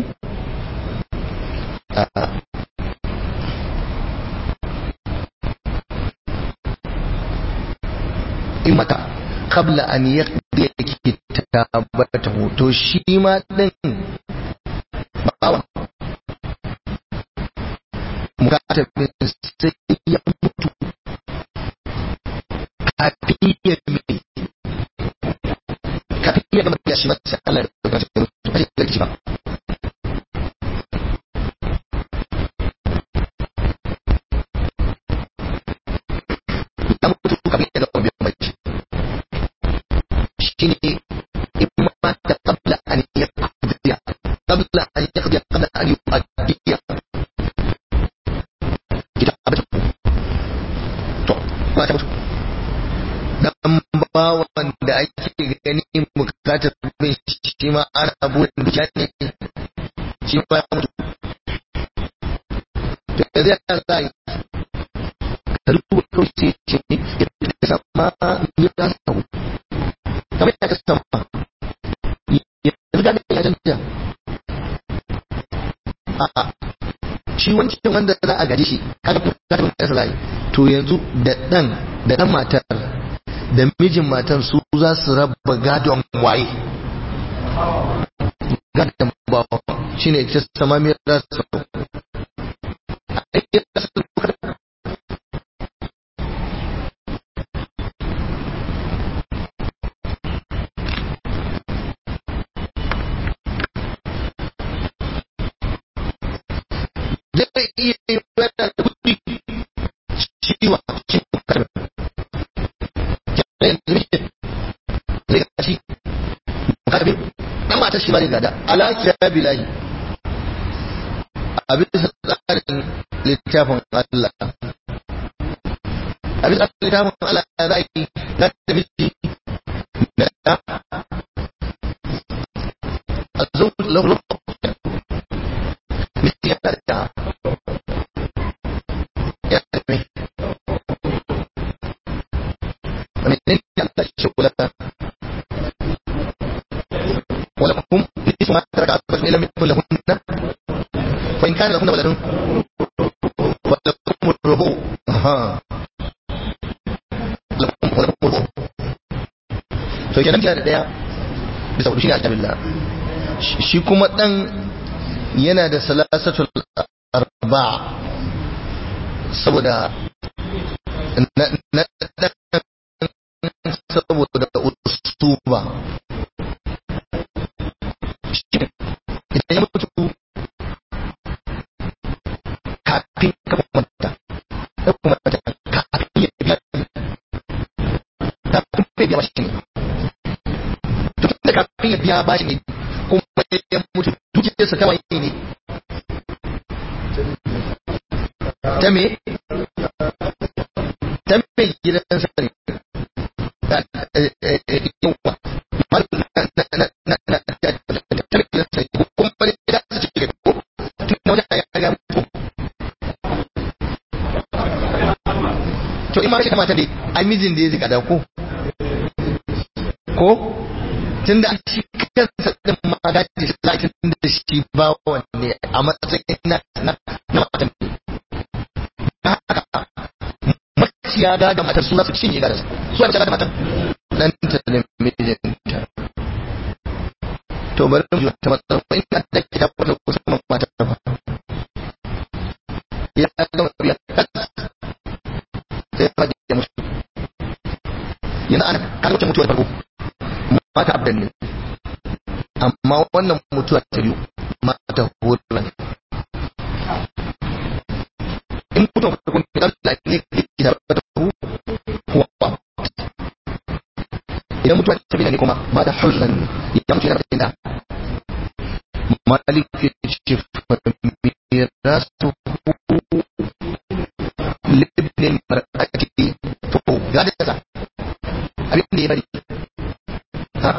in mata qabla an yaqdi kitabatahu to shi ma din bawa mukatabin sai ya mutu kafin ya mai kafin ya gama ya shi masa Allah da kuma shi mutu ba shi da ba ya mutu kafin ya gama biyan bai shi ne in ma da qabla an yaqdiya qabla an yaqdiya qabla an yu'addiya kitabatu to ba ta mutu dan bawan da ake gani bukatar bin shi ma ana burin da ne shi ma ya mutu to da zai ta zai ka rubuta kawai sai ce ya sama ya ta samu kamar ya ta sama ya riga da ya canja a'a shi wancan wanda za a gaji shi kaga bukatar bin kasa zai to yanzu da dan da dan matar da mijin matan su za su raba gadon waye gadon bawa shi ne ta sama mai rasa zai iya yi wata da kudi ciwa cikin karfi zai gashi karbi dan mata shi bane gada ala bilahi a bisa tsarin littafin Allah a bisa littafin Allah za a yi za ta miji da ɗa a zo lahu miji ya da ɗa ya da mai wani ne ya da shi kula ولكم نصف ما ترك أزواجكم إن لم يكن لهن وإن كان لهن ولد ولكم الربع ها لكم ولكم الربع to kenan kina da daya bisa hudu shine ajabillah shi kuma dan yana da salasatul arba'a saboda na na saboda ustuba idan ya mutu kafin ka manta ya kuma mata kafin ya biya kafin ya biya bashi ne to tun da kafin ya biya bashi ne kuma ya mutu dukiyarsa ta waye ne ta me ta me gidansa ne yawa to in ma rashin mata dai ai mijin da ya zika da ko ko tun da shi kansa din ma da shi za tun da shi ba wanne a matsayin na na na matan haka maciya ga da matar su za su cinye ga su su ga da matar dan ta da mijinta to bari mu ta matsar ko in da ke da wata kusa mata ba ya ga biya sai ya ya mutu yana ana kan wuce mutuwar farko mata abdan ne amma wannan mutuwa ta biyu mata horon in mutuwar farko ne da Allah ne ke da ta huwa idan mutuwa ta biyu ne kuma ba da huznan ya mutu yana da malik ya ce mirasu libnin mar'ati to ga da sa abin da ya bari ha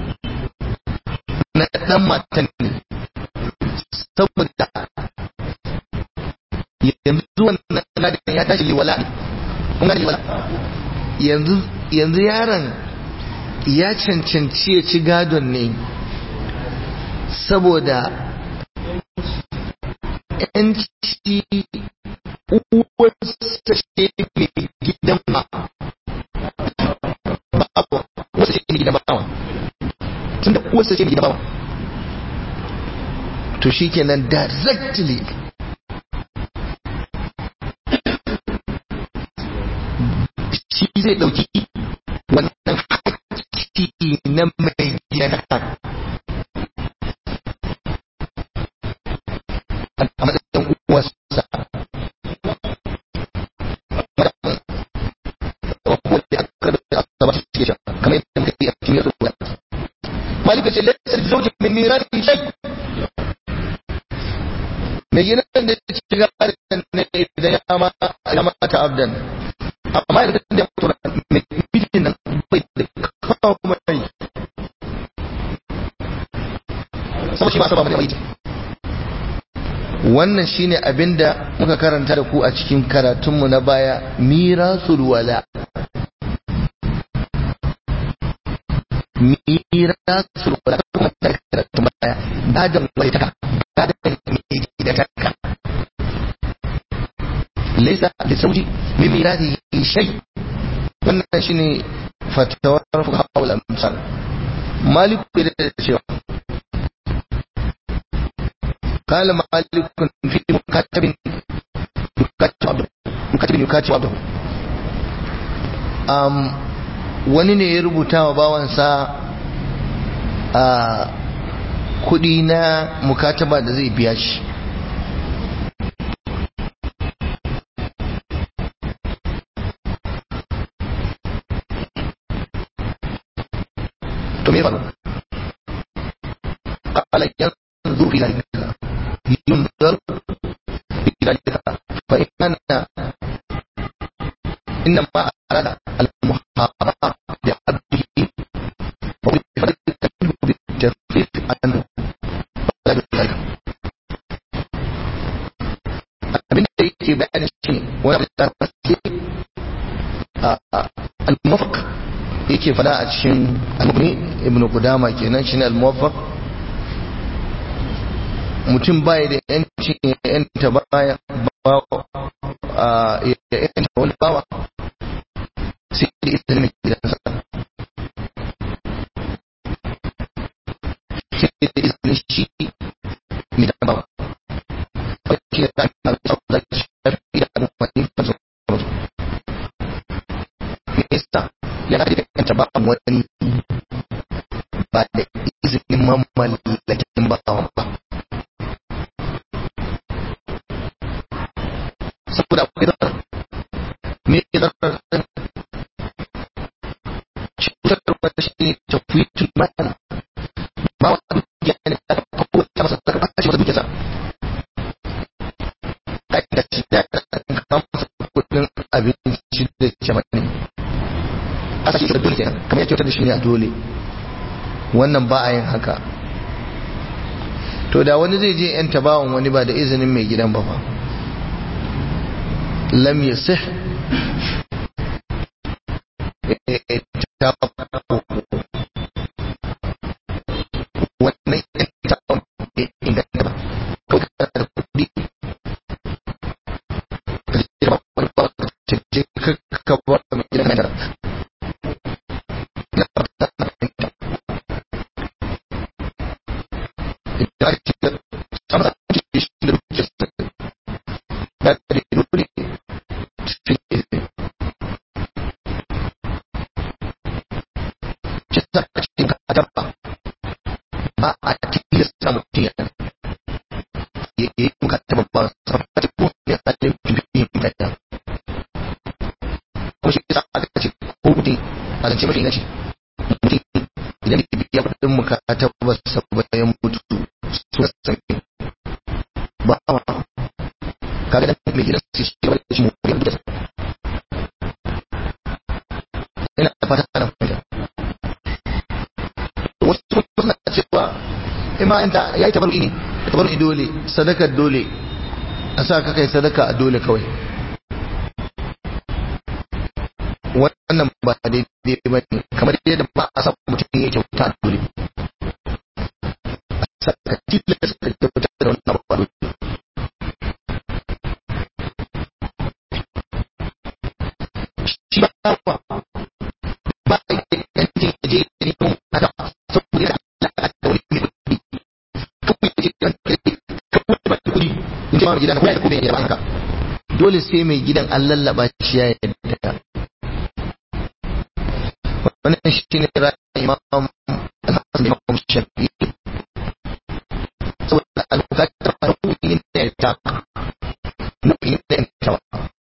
na dan matan ne saboda yanzu wannan gadon ya tashi liwala ne kun gani liwala yanzu yanzu yaron ya cancanci ya ci gadon ne saboda yanci uwarsa ce mai gidan ma babu wasu ce mai gidan bawa tun da uwarsa ce mai gidan bawa to shi kenan directly shi zai ɗauki wannan haƙƙi na mai gidan a matsayin uwarsa kamar yadda muka yi a cikin yadda kuwa malika ce laisar zaujin min mirasi shai mai gina da ya ci garin ne idan ya ma ya mata abdan amma idan da mutu mai mijin nan bai da kawo mai sama shi ma saba mai mai wannan shine abinda muka karanta da ku a cikin karatunmu na baya mirasul wala mirasul wala kuma da karatun baya gadan wani taka gadan mai da taka laysa da sauji min mirasi shay wannan shine fatawar fuqaha wal amsal malik da cewa قال مالك في مكاتب يكاتب عبده مكاتب يكاتب عبده um, wani ne ya rubuta wa bawansa a kudi na mukataba da zai biya shi to me faru قال ينظر في ذلك ينظر في ذلك فإن كان inna ma arada al-muhabara da abdihi wa bi fadlika minhu bi tafriq anhu la bi dhalika abin da yake bayani shi ne wani da ke al-muwafaq yake fada a cikin al-mughni ibnu qudama kenan shine al-muwaffaq mutum baya da yancin ya yanta baya ya yanta wani bawa sai da izinin gidansa sai da izinin shi mai da bawa wani da ta yi da shafi da amfani da su me yasa ya da yanta ba wani ba da izinin mamallakin bawa ba saboda akwai zarar me zarar cutar wata shi ne tafwitul mal ba wata dukiya ne da aka kawo ta masa daga bashi wata dukiya sa kai da shi da kan kawo masa kudin abinci da jama'a ne asa shi da dole kenan kamar ya kyautar da shi ne a dole wannan ba a yin haka to da wani zai je yan tabawan wani ba da izinin mai gidan ba fa لم يصح wannan ita bai inganta ba kawai kana da kuɗi ka je ba wani ba ka je ka ba mai gidan nan na fata na fahimta idan ake da sama da ake shi da ruke da da dole kita cikin kadaba ba a tilasta mutum ya ya yi muka taba ba sarrafa ko ya tsaye bibiyin gada ko shi isa aka ce ko mutum a zance mafi inaci mutum idan ya biya kudin muka taba sabayin mutu su sami ba a kaga da mai gidan su shi wani shi mu ya gidan ina fata ana fahimta wasu suna cewa ima inda ya yi tabaru'i ne tabaru'i dole sadakar dole a sa ka kai sadaka a dole kawai wannan ba daidai ba ne kamar yadda ba a sa mutum ya kyauta a dole a sa ka tilasta ka kyauta da wannan ba dole shi ba ba ba a yi yancin ya je ya nemo haka saboda yana alaƙa da wani mai kuɗi kawai ya je kan kai kawai ba da kuɗi in ce ma mai gidan kuma ya kuma ya ba haka dole sai mai gidan an lallaba shi ya yadda wannan shi ne ra'ayin imam al-hasan imam shafi'i saboda al-bukatar nau'in da ya ta nau'in da ya ta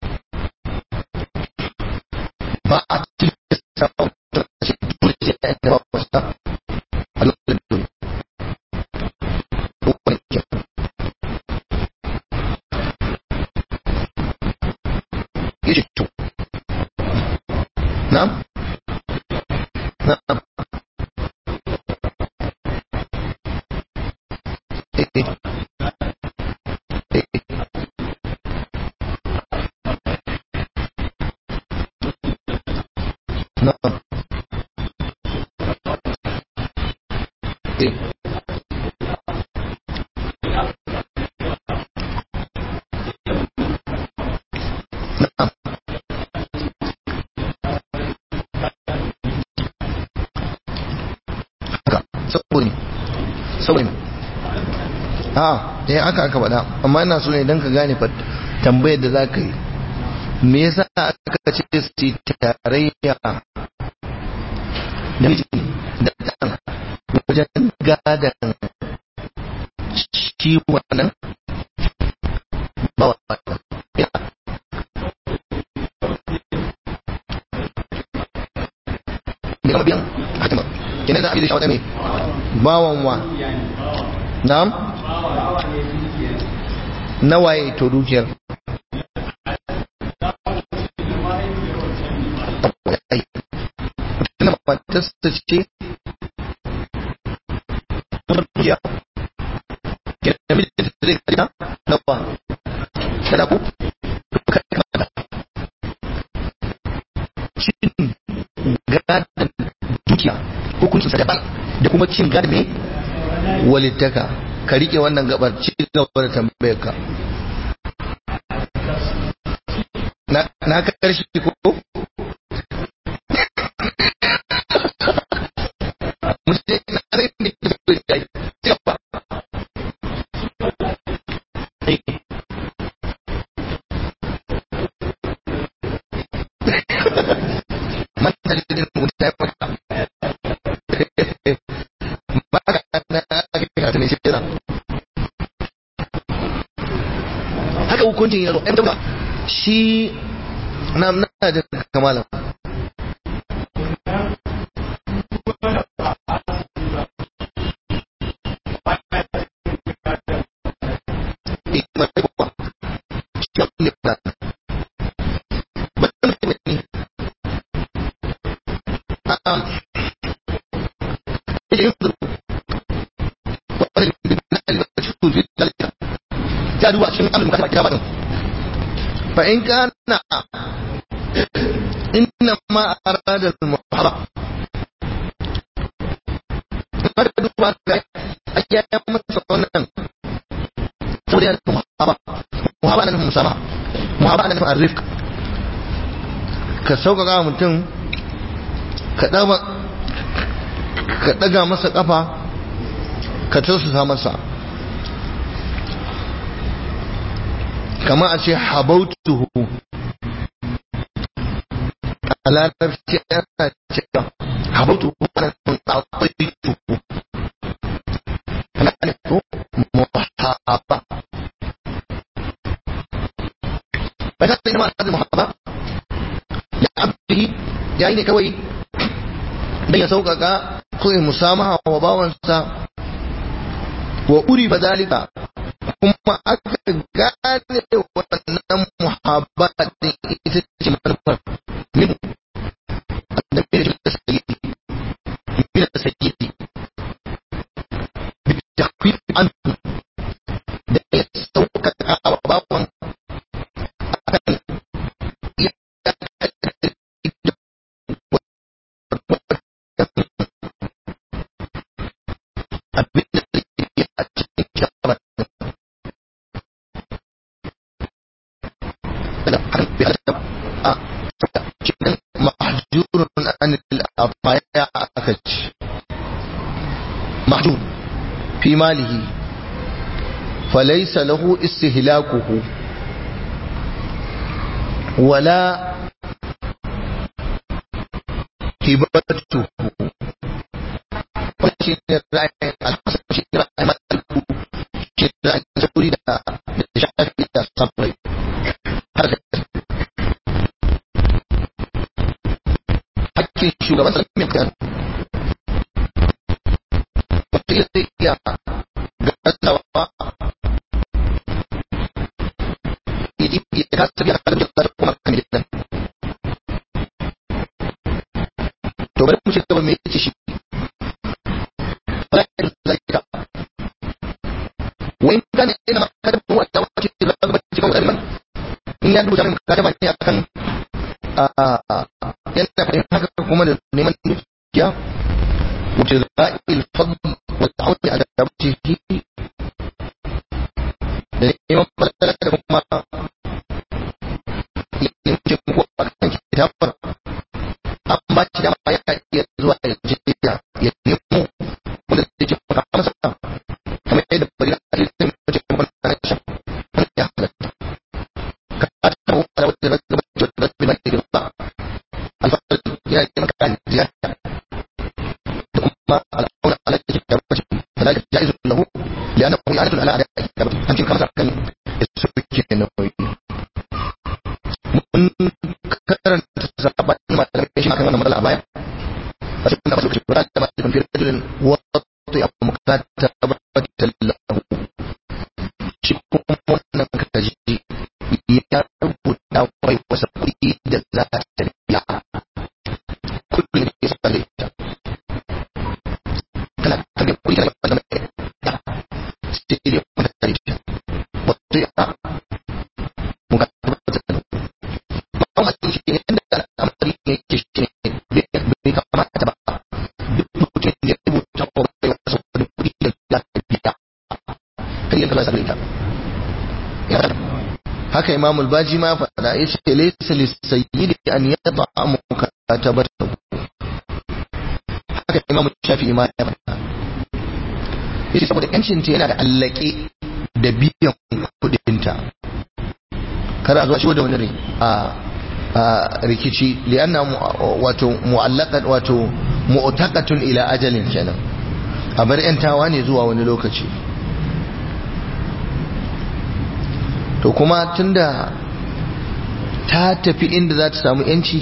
ba a tilasta mutum a ce dole sai ya yadda ba wasa a lokacin dole ko wani kyau ya ce to na'am na'am eh eh eh na'am eh na'am haka saboda ne saboda ne a eh aka aka faɗa amma ina so ne don ka gane fa tambayar da za ka yi me yasa aka ce su yi tarayya da miji da ɗan wajen gadan shi wannan ba wa ya ne kama biyan hatima kenan za a bi da shi a wata mai bawan wa na'am nawaye to dukiyar wannan matarsa ce ya ke da mijin da zai kaji na ba kada ku cin gadon dukiya hukuncin sa daban da kuma cin gadon mai walittaka ka rike wannan gabar ci gaba da tambayar ka na na karshe ko mutum na zai ne da zai yi ci gaba man da jin mutum ya fata ba ka na ake kata ne shi yana haka hukuncin ya zo ɗan dauka shi na na da kamala فإن كان إنما أراد المحرم maka duba ga ayyayan masa wannan saboda yana muhaba muhaba na nufin musama muhaba na nufin arzik ka sauƙaƙa mutum ka ɗaga masa ƙafa ka tausasa masa kama a ce habautuhu a larabci yana cewa habautuhu ana nufin akwai محابة فكان بينما هذه المحابة لعبده يعني كوي بين سوقك كوي مسامحة وباونسا وأريب ذلك kuma aka gane wannan muhabba din ita ce manufar min annabi da sayyidi min sayyidi bi takwif an da ya sauƙaƙa wa bawan akan abin da zai a cikin shabar da har bi halatta a cikin mahjurun an al-afaya aka ci mahjur fi malihi فليس له استهلاكه ولا هبته وشين الرأي الحسن شين الرأي مالكو شين الرأي تريد شافي صبري هذا حكي شو لما سلم يمكن وقيل يا قد ya kasa biya kalin da ta kuma kan gidan to bari mu ci gaba me yace shi wala in zalika wa in kana ina kada mu wata wace da ba ba ci gaba in ya duba min kada ba ne akan yana fadin haka kuma da neman dukiya wuce za'il fadl wa ta'awudi ala dabtihi da neman falala da kuma kitabar an ba shi dama ya iya zuwa ya je ya ya nemo wanda zai ce maka masa kamar yadda bari na halittar da ce maka na shi wanda ya halatta ka ta ta wata wata da gaba da wata da bai da ba alfahar ya yi maka kan ziyarta da kuma al'aura ala ke da wace da la jaizu lahu li'annahu ya'rifu ala ala kitabati an cin kamar kan su ke nauyi mun karanta sabanin malamai shi akan wannan matsala a baya a cikin nasu kashi guda da masu kamfiyar rajulin wato ya mukata babbatan lahu shi kuma wannan kaji ya rubuta wai wasa kuɗi da za ta biya kuɗi da ke sa zai imam malik shi ne yanda al'amari ne yake shi ne bai kamata ba duk mutum da ya rubuta ko bai wasa wani kuɗi da ya biya kai yanka za ka haka imam al-baji ma faɗa ya ce laysa lis-sayyidi an yata'amu katabatahu haka imam shafi'i ma ya faɗa yace saboda yancin ta yana da allake da biyan kudinta kada a zuwa shigo da wani rai a rikici lianna wato mu'allaqat wato mu'taqatun ila ajalin kenan a bar yantawa ne zuwa wani lokaci to kuma tunda ta tafi inda za ta samu yanci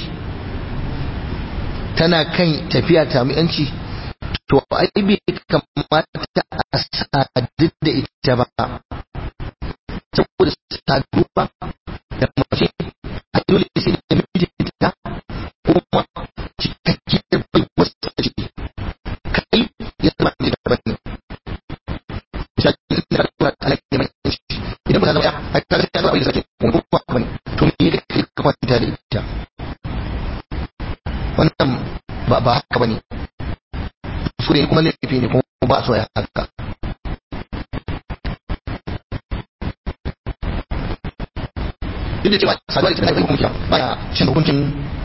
tana kan tafiya ta samu yanci to ai bai kamata a sadu da ita ba saboda saduwa da mace a dole sai da mijinta kuma cikakkiyar bai wasu ce kai ya zama ne da bane shakin da kuma alaƙa mai yanci idan ba ta zama ya a kaga ya zama bai sake kuma kuma bane to me da kai ka kwanta da ita wannan ba ba haka bane kuskure kuma laifi ne kuma ba so ya haka duk da cewa saduwa ita na hukunci baya shan hukuncin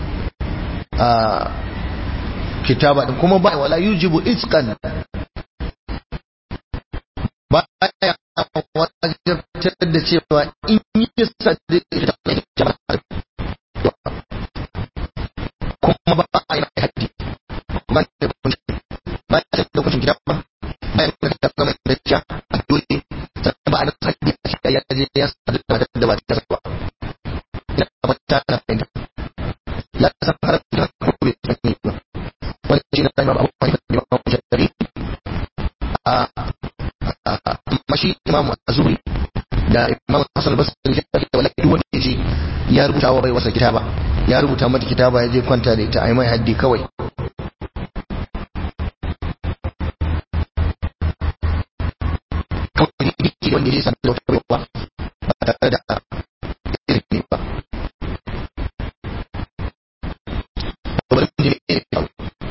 kitaba din kuma ba wala yujibu iskan baya wajabtar da cewa in yi sadu ita ta kuma ba a yi haddi ba da hukunci ba ya da hukuncin gida ba ba ya da zama da ja a dole sannan ba a da haddi a shi ya je ya sadu da da ba ta ba ina ba ta na fahimta ya san har da kuma bai sani ba wani shi na sai ba abu wani da ba mu shari a mashi imam azuri da imam hasan basri ya ce wala duk wanda yaji ya rubuta wa bai wasa kitaba ya rubuta mata kitaba ya je kwanta da ita ai mai haddi kawai kawai wanda ya sami da wata baiwa ba tare da ilimi ba bari mu je ne ya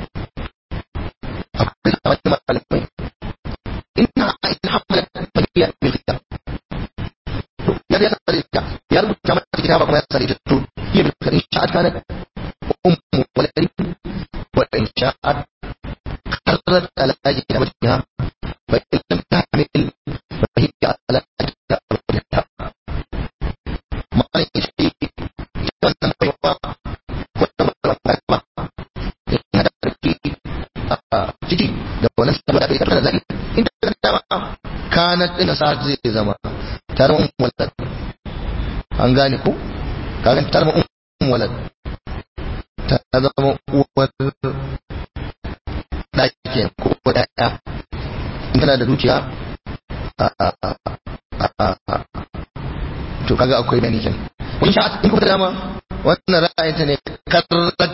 akwai a wani malamai ina in hamla bakiya bil kitab ya ya sare ta ya rubuta mata kitaba kuma ya sare ta to ya bil kitab sha'at kana ummu waladi wa in sha'at qarrat ala kitabatiha fa in lam tahmil fa hiya ala kitabatiha ma'ana shi wannan baiwa wannan baiwa yana da ƙarfi a ciki da wannan saboda bai karɓar da in ta dama kanat ɗin sa zai zama ta zama walad an gane ko kaga ta zama walad ta zama uwar ɗaki ko ɗaya in tana da dukiya to kaga akwai gani kenan wani sha'a in kuma dama wannan ra'ayinta ne karrat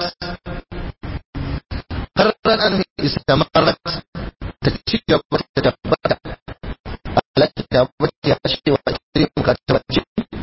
karrat an istamarrat ta ci gaba ta tabbata ala ta tabbata ya ce wa irin mukataba ce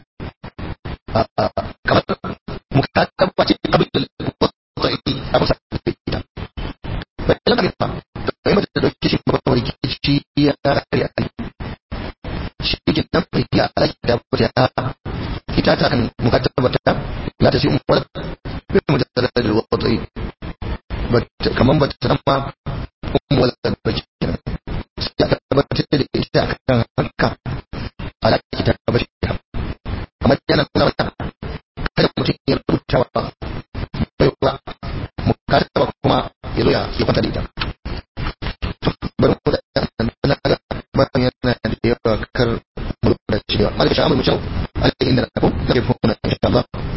kamar mukataba ce abin da wata a kusa da ita bai lamar ba to yi mata da dauke shi ba wani kici ya kare a shi ke nan bai ya ala ta tabbata ita ta kan mukataba ta ya ta shi umar bai mujaddada da wata kamar ba ta zama umar da kenan sai aka tabbatar da ita akan haka ala kita bashi kamar yana nuna mata kada mutum ya rubuta wa baiwa mu kada kuma ya zo ya ya kwanta da ita bari mu da na ga bayan yana da yawa kar mu da cewa malaka sha'amul mutum alai inda na ko da ke fona insha Allah